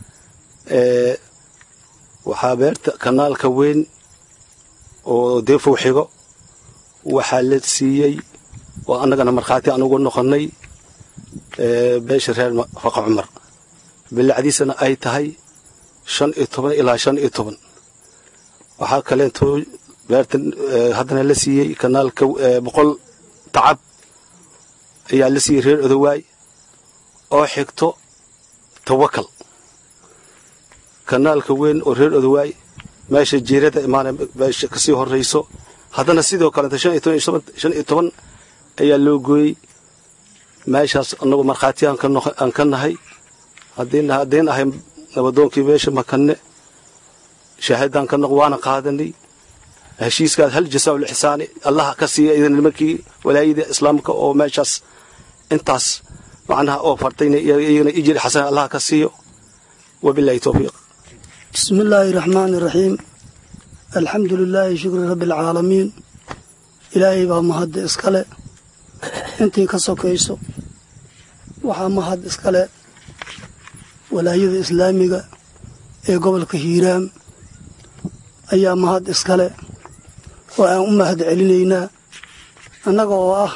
waxaa beerta kanaalka weyn oo deefow xigo waxaa la siiyey oo annagana markhaati aan ugu noqonnay beesha reer faqa cumar bilacdiisana ay tahay shan iyo toban ilaa shan iyo toban waxaa kaleentoo beerta haddana la siiyey kanaalka boqol tacab ayaa la siiyey reer odowaay oo xigto tawakal kanaalka weyn oo reer odowaay meesha jiirada imaana meesha kasii horrayso haddana sidoo kaleeto shan iyo toban shan iyo toban ayaa loo gooyey meeshaas annagu markhaati aan ka nahay haddiin ahay nabadoonkii meesha makane shaahadaan ka noq waana qaadanay heshiiskaas hal jasaa lixsaani allaha ka siiya idan nimankii walaayada islaamka oo meeshaas intaas macnaha oo fartayna iyagana ijri xasan allaha ka siiyo wabilahi towfiiq bismi illaahi raxmaani raxiim alxamdu lilaahi shukri rabbi alcaalamiin ilaahay baa mahadda iskale intii ka sokayso waxaa mahad iskale walaayada islaamiga ee gobolka hiiraam ayaa mahad iskale oo aan u mahad celinaynaa annaga oo ah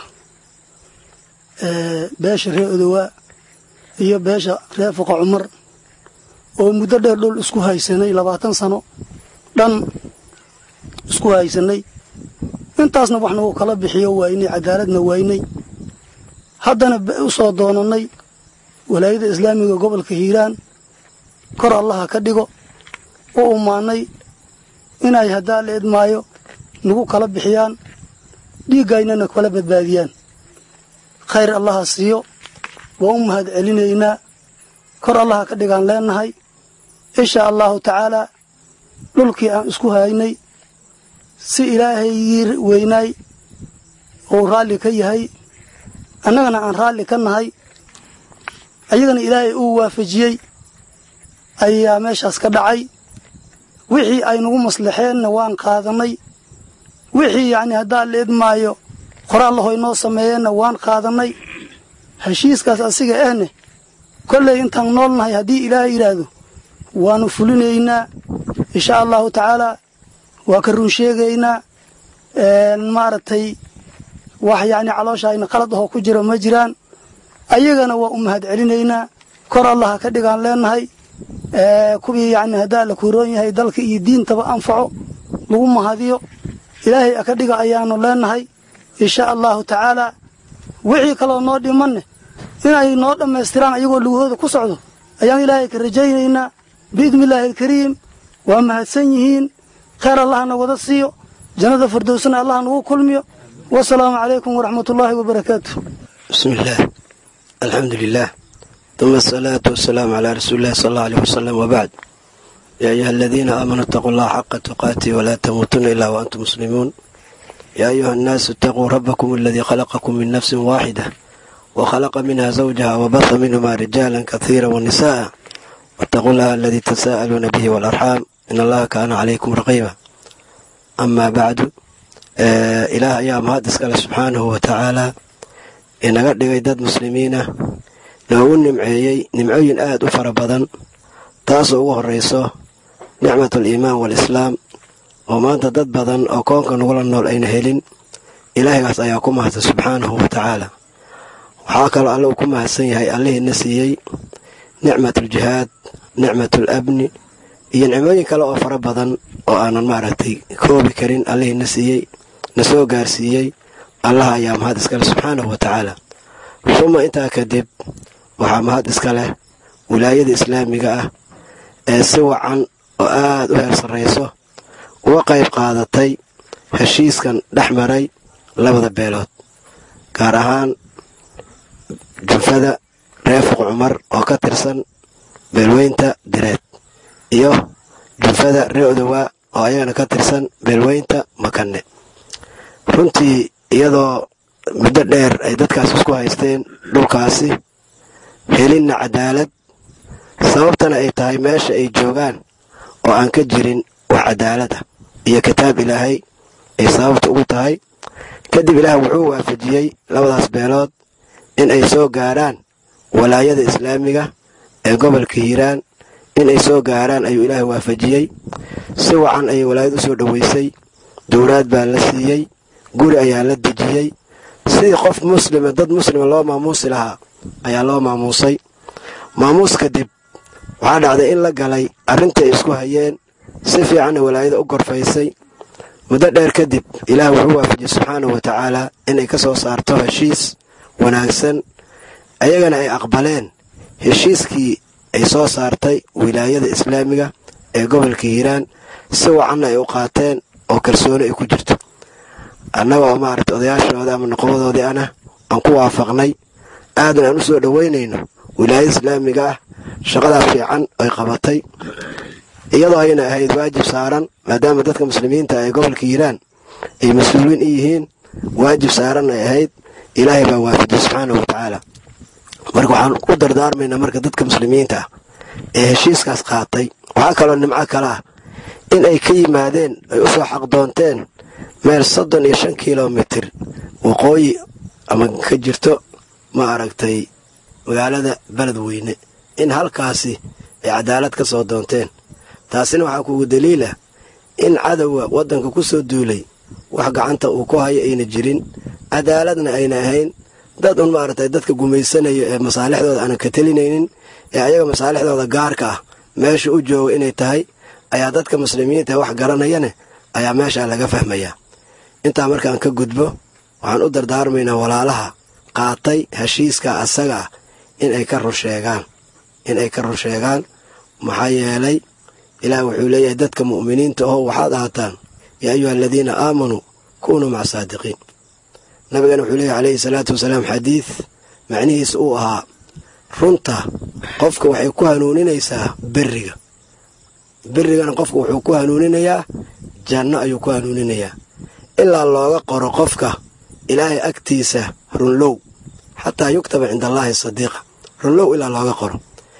beesha reer odowaa iyo beesha reer fuqa cumar oo muddo dheer dhul isku haysanay labaatan sano dhan isku haysanay intaasna wax nagu kala bixiyo waynay cadaaladna waynay haddana u soo doonannay walaayada islaamiga gobolka hiiraan kor allaha ka dhigo u umaanay inay haddaa la idmaayo nagu kala bixiyaan dhiiggaynana kala badbaadiyaan khayr allaha siiyo waa u mahad celinaynaa kor allaha ka dhigaan leenahay insha allahu tacaalaa dhulkii aan isku haynay si ilaahayii weynaay uu raalli ka yahay annagana aan raalli ka nahay ayagana ilaahay uu waafajiyey ayaa meeshaas ka dhacay wixii ay nagu maslaxeenna waan qaadannay wixii yacnii haddaa la idmaayo qoraallahoy noo sameeyeenna waan qaadannay heshiiskaas asiga ehne kolley intaan nool nahay haddii ilaahay yidhaahdo waannu fulinaynaa insha allahu tacaalaa waa ka run sheegaynaa maaragtay wax yacni calooshaayna qalad ahoo ku jira ma jiraan ayagana waa u mahad celinaynaa kor allaha ka dhigaan leenahay kuwii yacni haddaa la kuuroon yahay dalka iyo diintaba anfaco lagu mahadiyo ilaahay aka dhiga ayaanu leenahay insha allahu tacaalaa wixii kaloo noo dhimanne inay noo dhammaystiraan ayagoo lugahooda ku socdo ayaan ilaahay ka rajaynaynaa biidni illaahi alkariim waa mahadsan yihiin khayr allahna wada siiyo jannada firdowsana allah nagu kulmiyo wasalaamu calaykum waraxmat ullaahi wabarakaatu bismi illaah alxamdu lilaah ثم الصلاة والسلام على رسول الله صلى الله عليه وسلم وبعد يا أيها الذين آمنوا اتقوا الله حق تقاته ولا تموتن إلا وأنتم مسلمون يا أيها الناس اتقوا ربكم الذي خلقكم من نفس واحدة وخلق منها زوجها وبث منهما رجالا كثيرا ونساء واتقوا الله الذي تساءلون به والأرحام إن الله كان عليكم رقيبا أما بعد آه إله أيام هذا سبحانه وتعالى inaga dhigay dad muslimiina noogu nimceeyey nimcooyin aad u fara badan taasoo ugu horrayso nicmatul iimaan walislaam oo maanta dad badan oo koonka nagula nool ayna helin ilaahaygaas ayaa ku mahadsan subxaanahu wa tacaala waxaa kaloo alle uu ku mahadsan yahay allihiina siiyey nicmatul jihaad nicmatul abni iyo nicmooyin kale oo fara badan oo aanan maaragtay koobi karin allihiina siiyey na soo gaarsiiyey allaha ayaa mahad iska leh subxaanahu wa tacaala suma intaa kadib waxaa mahad iska leh wilaayada islaamiga ah ee si wacan oo aad u heer sarrayso uga qayb qaadatay heshiiskan dhex maray labada beelood gaar ahaan junfada reefuq cumar oo ka tirsan beelweynta direed iyo junfada ree odowa oo ayagana ka tirsan beelweynta makanne runtii iyadoo muddo dheer ay dadkaas isku haysteen dhulkaasi helinna cadaalad sababtana ay tahay meesha ay joogaan oo aan ka jirin wax cadaalad ah iyo kitaab ilaahay ay sababta ugu tahay kadib ilaah wuxuu waafajiyey labadaas beelood in ay soo gaaraan walaayada islaamiga ee gobolka hiiraan in ay soo gaaraan ayuu ilaah waafajiyey si wacan ayay walaayad u soo dhoweysay dowlaad baa la siiyey guri ayaa la dejiyey sidii qof muslima dad muslima loo maamuusi lahaa ayaa loo maamuusay maamuus kadib waxaa dhacday in la galay arrintii ay isku hayeen si fiicanna walaayada u gorfaysay muddo dheer kadib ilaah wuxuu waafajiyey subxaanahu wa tacaalaa inay ka soo saarto heshiis wanaagsan ayagana ay aqbaleen heshiiskii ay soo saartay wilaayada islaamiga ee gobolka hiiraan si wacanna ay u qaateen oo kalsooni ay ku jirto annaga oo maaragta odayaashooda ama noqobadoodii ana aan ku waafaqnay aadan aan u soo dhoweynayno wilaayada islaamiga ah shaqadaa fiican ay qabatay iyadoo ayna ahayd waajib saaran maadaama dadka muslimiinta ee gobolka hiiraan ay mas-uuliin i yihiin waajib saaran ay ahayd ilaahay baa waafajiyey subxaanahu wa tacaala marka waxaan u dardaarmaynaa marka dadka muslimiinta ah ee heshiiskaas qaatay waxaa kaloo nimco kale ah in ay ka yimaadeen ay u soo xaqdoonteen meel soddon iyo shan kilomitir waqooyi ama ka jirto ma aragtay magaalada beledweyne in halkaasi ay cadaalad ka soo doonteen taasina waxaa kugu daliila in cadowga waddanka ku soo duulay wax gacanta uu ku hayo ayna jirin cadaaladna ayna ahayn dad un maaragtay dadka gumaysanayo ee masaalixdooda aanan ka telinaynin ee ayaga masaalixdooda gaarka ah meesha u jooga inay tahay ayaa dadka muslimiinta wax garanayane ayaa meeshaa laga fahmayaa intaa markaan ka gudbo waxaan u dardaarmaynaa walaalaha qaatay heshiiska asaga ah in ay ka runsheegaan in ay ka runsheegaan maxaa yeelay ilaah wuxuu leeyahay dadka mu'miniinta oo waxaad ahaataan yaa ayuha aladiina aamanuu kunuu maca saadiqiin nabigana wuxuu leeyahy calayhi salaatu wasalaam xadiid macnihiis uu ahaa runta qofka waxay ku hanuuninaysaa beriga berigana qofka wuxuu ku hanuuninayaa janno ayuu ku hanuuninayaa ilaa looga qoro qofka ilaahay agtiisa runlow xataa yuktaba cinda allaahi sadiiqa runlow ilaa looga qoro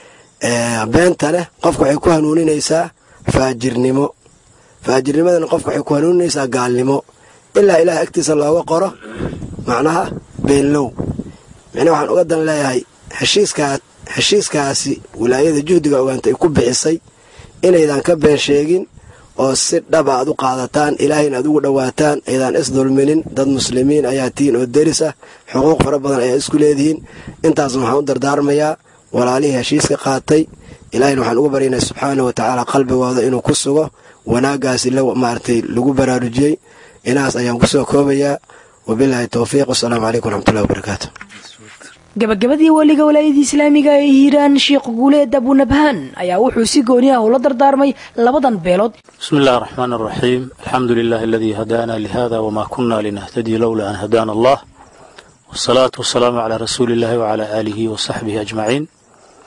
beentane qofka waxay ku hanuuninaysaa faajirnimo faajirnimadana qofka waxay ku hanuuninaysaa gaalnimo ilaa ilaahay agtiisa looga qoro macnaha beenlow micnaha waxaan uga dan leeyahay heshiiskaa heshiiskaasi wilaayada juhdiga ogaanta ay ku bixisay inaydan ka been sheegin oo si dhaba aad u qaadataan ilaahayna aad ugu dhowaataan aydaan isdulminin dad muslimiin ayaa tihiin oo deris ah xuquuq fara badan ayaa isku leedihiin intaasna waxaan u dardaarmayaa walaalihii heshiiska qaatay ilaahayna waxaan ugu baryaynaa subxaana wa tacaala qalbigooda inuu ku sugo wanaaggaasi maaragtay lagu baraarujiyey inahaas ayaan kusoo koobayaa wabilaahi towfiiq wasalaamu calaykum waraxmatullahi wabarakaatu gabagabadii weliga walaayadii islaamiga ee hiiraan sheekh guuleed abunabhaan ayaa wuxuu si gooni ah ula dardaarmay labadan beelood بسم الله الرحمن الرحيم الحمد لله الذي هدانا لهذا وما كنا لنهتدي لولا أن هدانا الله والصلاة والسلام على رسول الله وعلى آله وصحبه أجمعين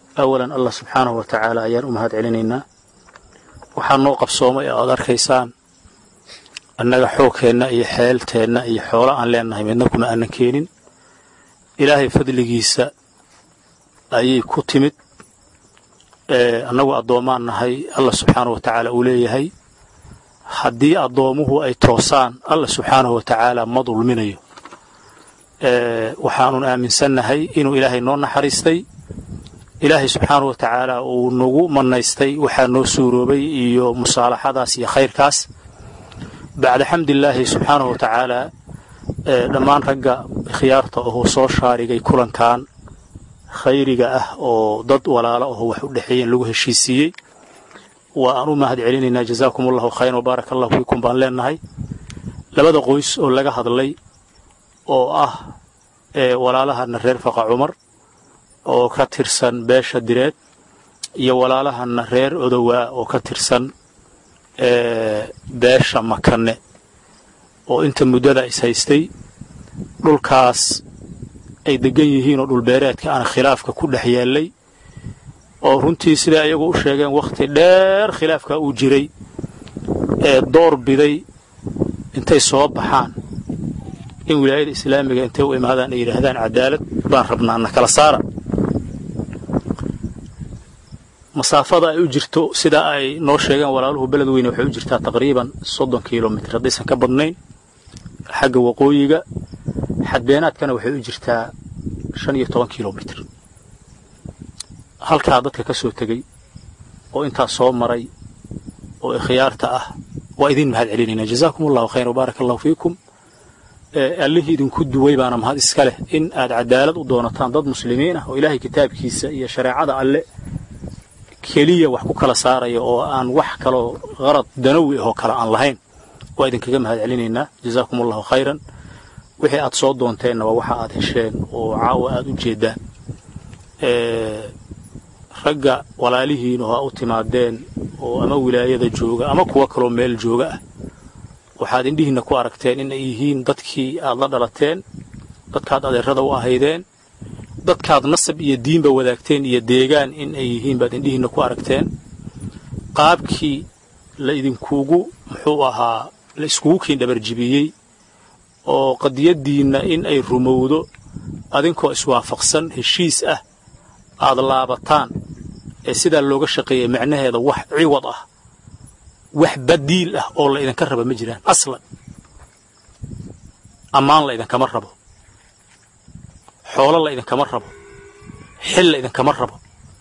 awalan allah subxaanahu wa tacaala ayaan u mahad celinaynaa waxaa noo qabsoomay oo aad arkaysaan annaga xoogkeenna iyo xeelteenna iyo xoolo aan leennahay midna kuma aanan keenin ilaahay fadligiisa ayay ku timid annagu addoommaan nahay allah subxaanahu wa tacaala uu leeyahay haddii addoomuhu ay toosaan allah subxaanahu wa tacaala ma dulminayo waxaanun aaminsannahay inuu ilaahay noo naxariistay ilaahay subxaanahu wa tacaala uu nagu mannaystay waxaa noo suuroobay iyo musaalaxadaas iyo khayrkaas bacda xamdilaahi subxaanahu wa tacaala dhammaan ragga khiyaarta oo soo shaarigay kulankan khayriga ah oo dad walaalo aho wax u dhexeeyeen lagu heshiisiiyey waa aan u mahad celinaynaa jazaakum allahu khayran wabaaraka allahu fiikum baan leennahay labada qoys oo laga hadlay oo ah walaalahana reer faqa cumar oo ka tirsan beesha direed iyo walaalahana reer odowaa oo ka tirsan beesha makane oo inta muddada is haystay dhulkaas ay degan yihiin oo dhulbeereedka aan khilaafka ku dhex yeellay oo runtii siday ayagu u sheegeen wakhti dheer khilaafka uu jiray ee door biday intay soo baxaan in wilaayada islaamiga intay u imaadaan ay yidhaahdaan cadaalad baan rabnaa na kala saara masaafada ay u jirto sida ay noo sheegeen walaaluhu beled weyne waxay u jirtaa taqriiban soddon kilomitr haddaysan ka badnayn xagga waqooyiga xadbeenaadkana waxay u jirtaa shan iyo toban kilomitr halkaa dadka ka soo tegey oo intaas soo maray oo ikhyaarta ah waa idin mahad celinaynaa jazaakum allahu khayr wabaaraka allahu fiikum allihii idinku duway baana mahad iska leh in aad cadaalad u doonataan dad muslimiin ah oo ilaahay kitaabkiisa iyo shareecada alle keliya wax ku kala saaraya oo aan wax kaloo qarad danawi ahoo kale aan lahayn waa idinkaga mahad celinaynaa jazaakum allahu khayran wixii aad soo doonteenna waa waxa aad hesheen oo caawa aad u jeeddaan ragga walaalihiin oo ha u timaadeen oo ama wilaayada jooga ama kuwa kaloo meel jooga ah waxaad indhihiinna ku aragteen in ay yihiin dadkii aad la dhalateen dadkaad adeerada u ahaydeen dadkaad nasab iyo diinba wadaagteen iyo deegaan in ay yihiin baad indhihiinna ku aragteen qaabkii la idinkugu muxuu ahaa la iskugu kiin dhabarjibiyey oo qadiyaddiinna in ay rumowdo adinkoo iswaafaqsan heshiis ah aad laabataan ee sidaa looga shaqeeyay macnaheeda wax ciwad ah wax badiil ah oo la idinka raba ma jiraan aslan ammaan la idinkama rabo xoolo la idinkama rabo xil la idinkama rabo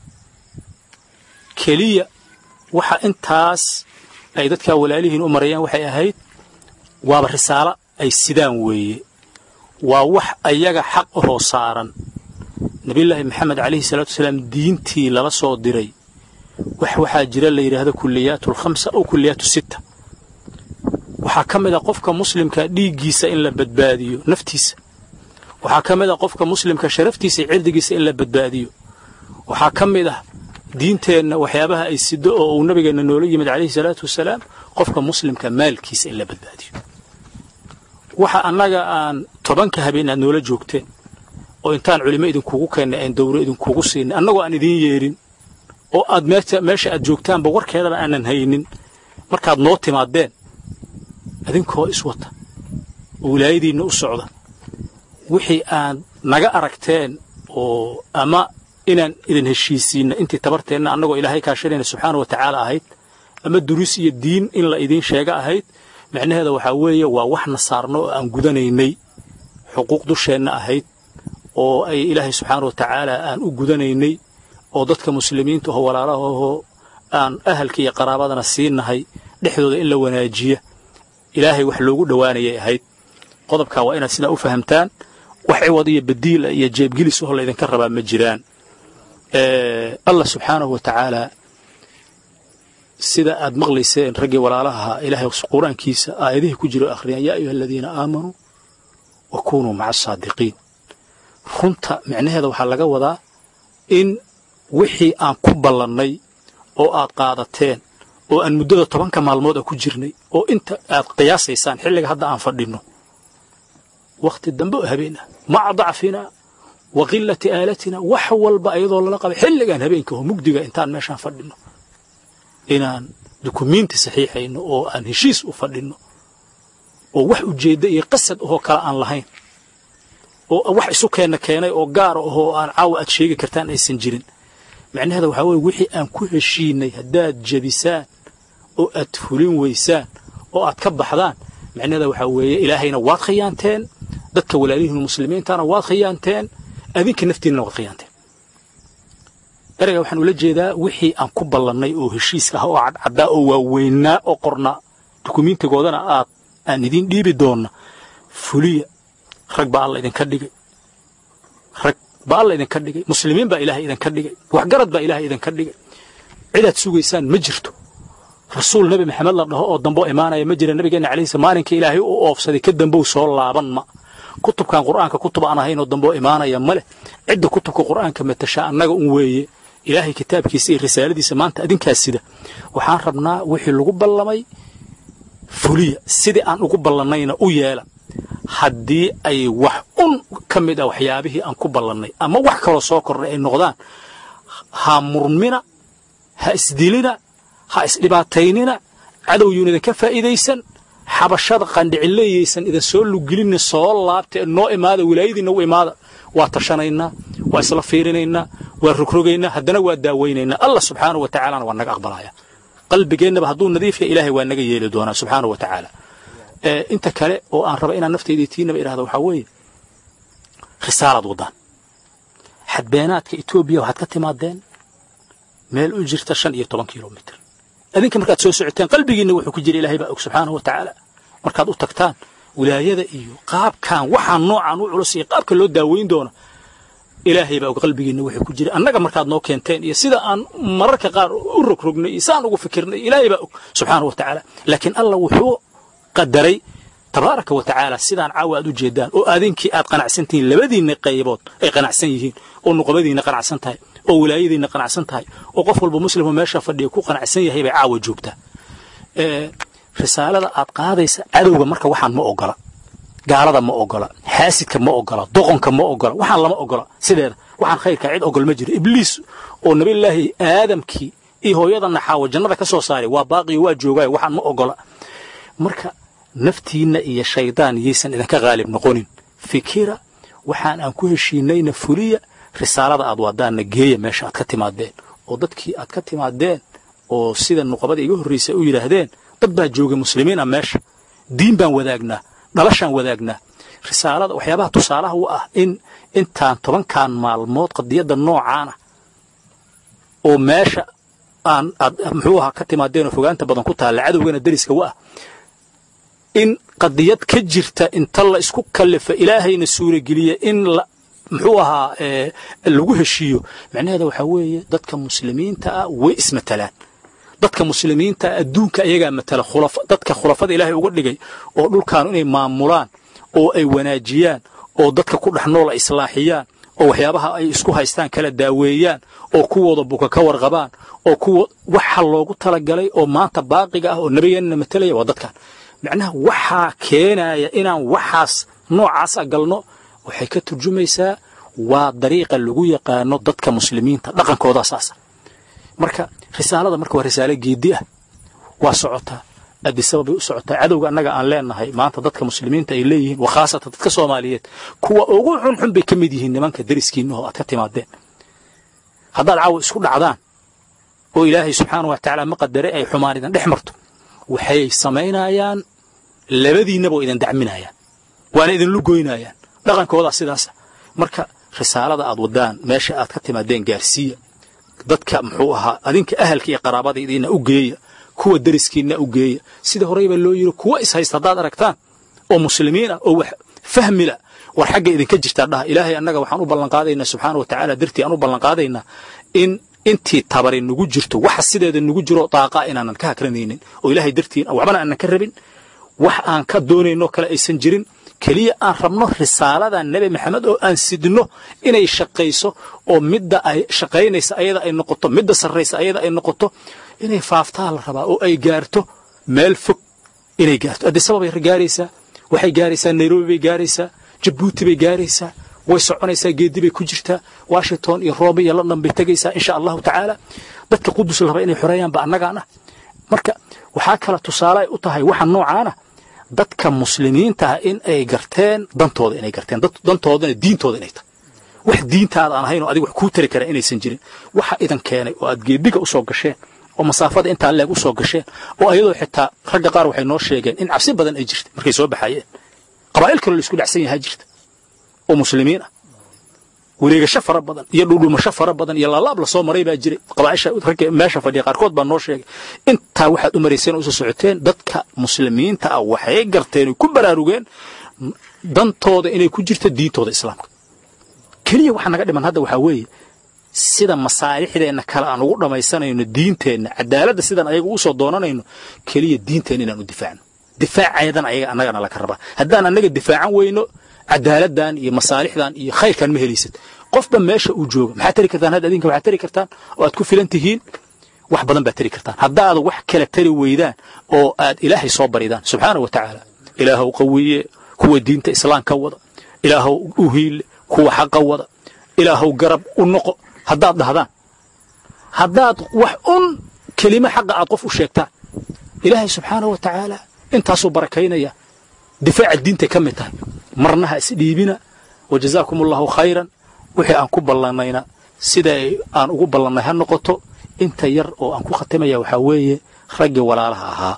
keliya waxa intaas ay dadkaa walaalihiin u marayaan waxay ahayd waaba risaalo ay sidaan weeye waa wax ayaga xaq ahoo saaran nabiyullaahi maxamed calayhi salaatu wasalaam diintii lala soo diray wax waxaa jira la yidhaahdo kulliyaatu alkhamsa aw kulliyaatu sitta waxaa ka mid a qofka muslimka dhiiggiisa in la badbaadiyo naftiisa waxaa ka mid a qofka muslimka sharaftiisa iyo cirdigiisa in la badbaadiyo waxaa ka mid ah diinteenna waxyaabaha ay sido oo uu nabigeenna noola yimid calayhi salaatu wasalaam qofka muslimka maalkiisa in la badbaadiyo waxa annaga aan tobanka habeen aad noola joogteen oo intaan culimo idinkugu keennay aan dawro idinkugu siinay annagoo aan idiin yeedhin oo aad meesha aad joogtaanba warkeedaba aanan haynin markaad noo timaadeen idinkoo iswata oo wilaayadiinna u socda wixii aad naga aragteen oo ama inaan idin heshiisiinna intii tabarteenna annagoo ilaahay kaashanayna subxaana wa tacaala ahayd ama duruus iyo diin in la idiin sheega ahayd macnaheeda waxaa weeye waa waxna saarno oo aan gudanaynay xuquuq dusheenna ahayd oo ay ilaahay subxaana wa tacaala aan u gudanaynay oo dadka muslimiinta oo walaalahoo aan ahalka iyo qaraabadana siinahay dhexdooda in la wanaajiya ilaahay wax loogu dhowaanayay ahayd qodobkaa waa inaad sidaa u fahamtaan wax ciwad iyo badiila iyo jeebgelis oo laydinka rabaa ma jiraan allah subxaanahu wa tacaala sida aad maqlayseen raggii walaalaha ilaahay qur-aankiisa aayadihii ku jiro akhriyaan yaa ayuha aladiina aamanuu wa kunuu maca asaadiqiin runta micnaheeda waxaa laga wadaa in wixii aan ku ballannay oo aad qaadateen oo aan muddada tobanka maalmood a ku jirnay oo inta aad qiyaasaysaan xilliga hadda aan fadhinno wakhti dambe oo habeen ah maca dacfinaa wa qilati aalatina wax walba iyadoo lala qabay xilligan habeenka oo mugdiga intaan meeshaan fadhino inaan dukumiinti saxiixayno oo aan heshiis u fadhino oo wax ujeedda iyo qasad ahoo kale aan lahayn oo wax isu keenna keenay oo gaara ahoo aan caawa aad sheegi kartaan aysan jirin macnaheeda waxaa weye wixii aan ku heshiinay haddaad jebisaan oo aad fulin weysaan oo aad ka baxdaan macnaheeda waxaa weeye ilaahayna waad khiyaanteen dadka walaalihiin muslimiintana waad khiyaanteen adinka naftiinna waad khiyaanteen ereyga waxaan ula jeedaa wixii aan ku ballannay oo heshiiska ah oo cadcaddaa oo waaweynaa oo qornaa dukumiintigoodana aad aan idiin dhiibi doonna fuliya rag baa alla idinka dhigay rag baa alla idinka dhigay muslimiin baa ilaahay idinka dhigay waxgarad baa ilaahay idinka dhigay cidaad sugaysaan ma jirto rasuul nebi maxamed la dhaho oo dambo imaanaya ma jira nabigeenna calayhi salaam maalinka ilaahay u oofsaday ka dambow soo laaban ma kutubkan qur'aanka kutub aan ahayn oo dambo imaanaya ma leh cidda kutubka qur'aanka matasha annaga un weeye ilaahay kitaabkiisa iyo risaaladiisa maanta adinkaas sida waxaan rabnaa wixii lagu ballamay fuliya sidii aan ugu ballannayna u yeela haddii ay wax un ka mid ah waxyaabihii aan ku ballannay ama wax kaloo soo kordhay ay noqdaan ha murmina ha isdilina ha isdhibaataynina cadowyuun idinka faa'iidaysan xabashada qandhicileeyaysan idin soo lugelinna soo laabta noo imaada wilaayadiinna u imaada waa tashanaynaa waa isla fiirinaynaa waa rogrogaynaa haddana waa daawaynaynaa allah subxaanahu wa tacaalana waa naga aqbalaya qalbigeennaba hadduu nadiif yahay ilaahay waa naga yeeli doonaa subxaanahu wa tacaala inta kale oo aan raba inaan naftayda tiinaba idhahda waxaa weeye risaalaad waddaan xadbeenaadka etoobiya waxaad ka timaadeen meel u jirta shan iyo toban kilomitr adinka markaad soo socoteen qalbigiinna wuxuu ku jira ilahay baa og subxaanahu wa tacaala markaad u tagtaan wilaayada iyo qaabkan waxaan noocaan u culus iyo qaabka loo daaweyn doono ilaahay baa og qalbigiinna wuxuu ku jira annaga markaad noo keenteen iyo sida aan mararka qaar u rogrognay iyo saan ugu fikirnay ilaahay baa og subxaanahu wa tacaala laakiin allah wuxuu qadaray tabaaraka wa tacaala sidaan caawa aad u jeedaan oo adinkii aad qanacsan tihiin labadiinna qaybood ay qanacsan yihiin oo nuqbadiinna qanacsan tahay oo wilaayadiinna qanacsan tahay oo qof walba muslimoo meesha fadhiya ku qanacsan yahay bay caawa joogtaa risaalada aad qaadaysa cadowga marka waxaan ma ogola gaalada ma ogola xaasidka ma ogola doqonka ma ogola waxaan lama ogola sideeda waxaan khayrkaa cid ogol ma jiro ibliis oo nabillaahi aadamkii iyo hooyada naxaawo jannada ka soo saaray waa baaqiyo waa joogaayo waxaan ma ogola marka naftiinna iyo shaydaan yaysan idinka qaalib noqonin fikira waxaan aan ku heshiinayna fuliya risaalada aad wadaanna geeya meesha aad ka timaadeen oo dadkii aad ka timaadeen oo sida nuqabada iga horraysa u yidhaahdeen dad baa jooga muslimiin ah meesha diin baan wadaagnaa dhalashaan wadaagnaa risaalada waxyaabaha tusaalaha u ah in intaan tobankan maalmood qadiyadda noocaana oo meesha aan aad muxuu ahaa ka timaadeenoo fogaanta badan ku taalla cadowgana deriska u ah in qadiyad ka jirta inta la isku kallifa ilaahayna suurageliya in la muxuu ahaa lagu heshiiyo macnaheeda waxaa weeye dadka muslimiinta ah way ismatalaan dadka muslimiinta adduunka ayagaa matala dadka khulafada ilaahay uga dhigay oo dhulkaanu inay maamulaan oo ay wanaajiyaan oo dadka ku dhex nool ay islaaxiyaan oo waxyaabaha ay isku haystaan kala daaweeyaan oo kuwooda buka ka warqabaan oo kuwa waxa loogu talagalay oo maanta baaqiga ah oo nabigeenna matalaya waa dadkan macnaha waxaa keenaya inaan waxaas noocaasa galno waxay ka turjumaysaa waa dariiqa lagu yaqaano dadka muslimiinta dhaqankooda saasa marka risaalada marka waa risaalo geedi ah waa socotaa adisababay u socotaa cadowga annaga aan leenahay maanta dadka muslimiinta ay leeyihiin wa khaasatan dadka soomaaliyeed kuwa ugu xunxun bay ka mid yihiin nimanka deriskiinnaho aad ka timaadeen haddaad caawa isku dhacdaan oo ilaahay subxaanah wa tacaala ma qadare ay xumaan idin dhex marto waxay samaynayaan labadiinnaba oo idin dacminayaan waana idinlu goynayaan dhaqankoodaa sidaasa marka risaalada aad waddaan meesha aad ka timaadeen gaarsiiya dadka muxuu ahaa adinka ahalka iyo qaraabadaydiinna u geeya kuwa deriskiinna u geeya sida horeyba loo yidhi kuwa ishaysta haddaad aragtaan oo muslimiin ah oo wax fahmila war xagga idinka jirtaa dhaha ilaahay annaga waxaan u ballanqaadaynaa subxaana wa tacaala dartii aan u ballanqaadaynaa in intii tabari nugu jirto waxa sideeda nugu jiro daaqaa inaanan ka hakranaynin oo ilaahay dartiin waxbana aanan ka rabin wax aan ka doonaynoo kale aysan jirin keliya aan rabno risaalada nebi maxamed oo aan sidno inay shaqayso oo midda ay shaqaynaysa ayada ay noqoto midda sarraysa ayada ay noqoto inay faaftaa la rabaa oo ay gaarto meel fog inay gaarto addisababay gaaraysaa waxay gaaraysaa nairobi bay gaaraysaa jabuuti bay gaaraysaa way soconaysaa geedi bay ku jirtaa washington iyo rome iyo london bay tegaysaa insha allahu tacaala dadka qudus la raba inay xoreeyaanba annagaan ah marka waxaa kale tusaale ay u tahay waxa noocaana dadka muslimiinta ah in ay garteen dantooda inay garteen dantoodana diintooda inay tahay wax diintaada aan ahayn oo adiga wax kuu tari kara inaysan jirin waxa idan keenay oo aad geediga usoo gasheen oo masaafada intaa leeg usoo gasheen oo ayadoo xitaa ragga qaar waxay noo sheegeen in cabsi badan ay jirta markay soo baxayeen qabaa'il kaloo la isku dhacsan yahaa jirta oo muslimiin ah wareegasho fara badan iyo dhudhumasho fara badan iyo laalaab lasoo maray baa jiray qabaaisha ragga meesha fadhiya qaarkood baa noo sheegay intaa waxaad u marayseen oo usoo socoteen dadka muslimiinta ah waxay garteen ku baraarugeen dantooda inay ku jirto diintooda islaamka keliya waxa naga dhiman hadda waxaa weeye sida masaalixdeenna kale aan ugu dhammaysanayno diinteenna cadaaladda sidaan ayaga usoo doonanayno keliya diinteenna inaan u difaacno difaaceedan ayaga annagana laka rabaa haddaan annaga difaacan weyno cadaaladdan iyo masaalixdan iyo khayrkan ma helaysad qofba meesha uu jooga maxaad tari kartaan hadda adinka waxaad tari kartaan oo aad ku filan tihiin wax badan baad tari kartaan haddaad wax kala tari weydaan oo aad ilaahay soo baridaan subxaana wa tacaala ilaahow qawiye kuwa diinta islaamka wada ilaahow u hiille kuwa xaqa wada ilaahow garab u noqo haddaad dhahdaan haddaad wax un kelimo xaqa aad qof u sheegtaan ilaahay subxaana wa tacaala intaasuu barakaynaya difaaca diintay ka mid tahay marna ha isdhiibina wa jazaakum allahu khayran wixii aan ku ballannayna sida aan ugu ballannay ha noqoto inta yar oo aan ku khatimaya waxaa weeye raggii walaalaha ahaa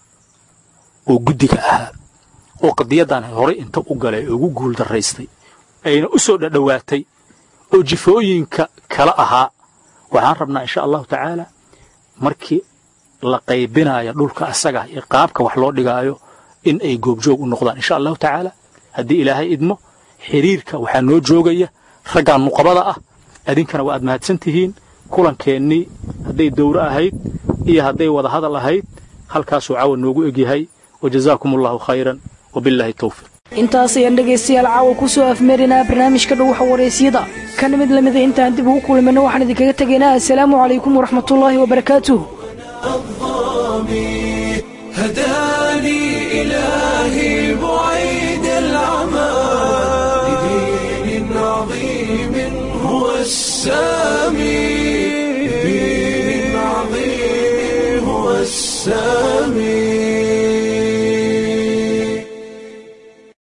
oo guddiga ahaa oo qadiyaddan horay inta u galay ugu guul darraystay ayna u soo dhadhowaatay oo jifooyinka kala ahaa waxaan rabnaa insha allahu tacaala markii la qaybinaayo dhulka asaga iyo qaabka wax loo dhigaayo in ay goobjoog u noqdaan insha allahu tacaala haddii ilaahay idmo xiriirka waxaa noo joogaya raggan nuqabada ah adinkana waa aad mahadsan tihiin kulankeenii hadday dowro ahayd iyo hadday wada hadal ahayd halkaasuu caawa noogu egyahay wajazaakum allahu khayran wabilaahi towfiiq intaas ayaan dhegaystayaal caawa ku soo afmeerinaa barnaamijka dhuwaxa waraysyada kana mid lamida intaan dib ugu kulmayno waxaan idinkaga tegaynaa assalaamu calaykum waraxmatullaahi wabarakaatuh هدى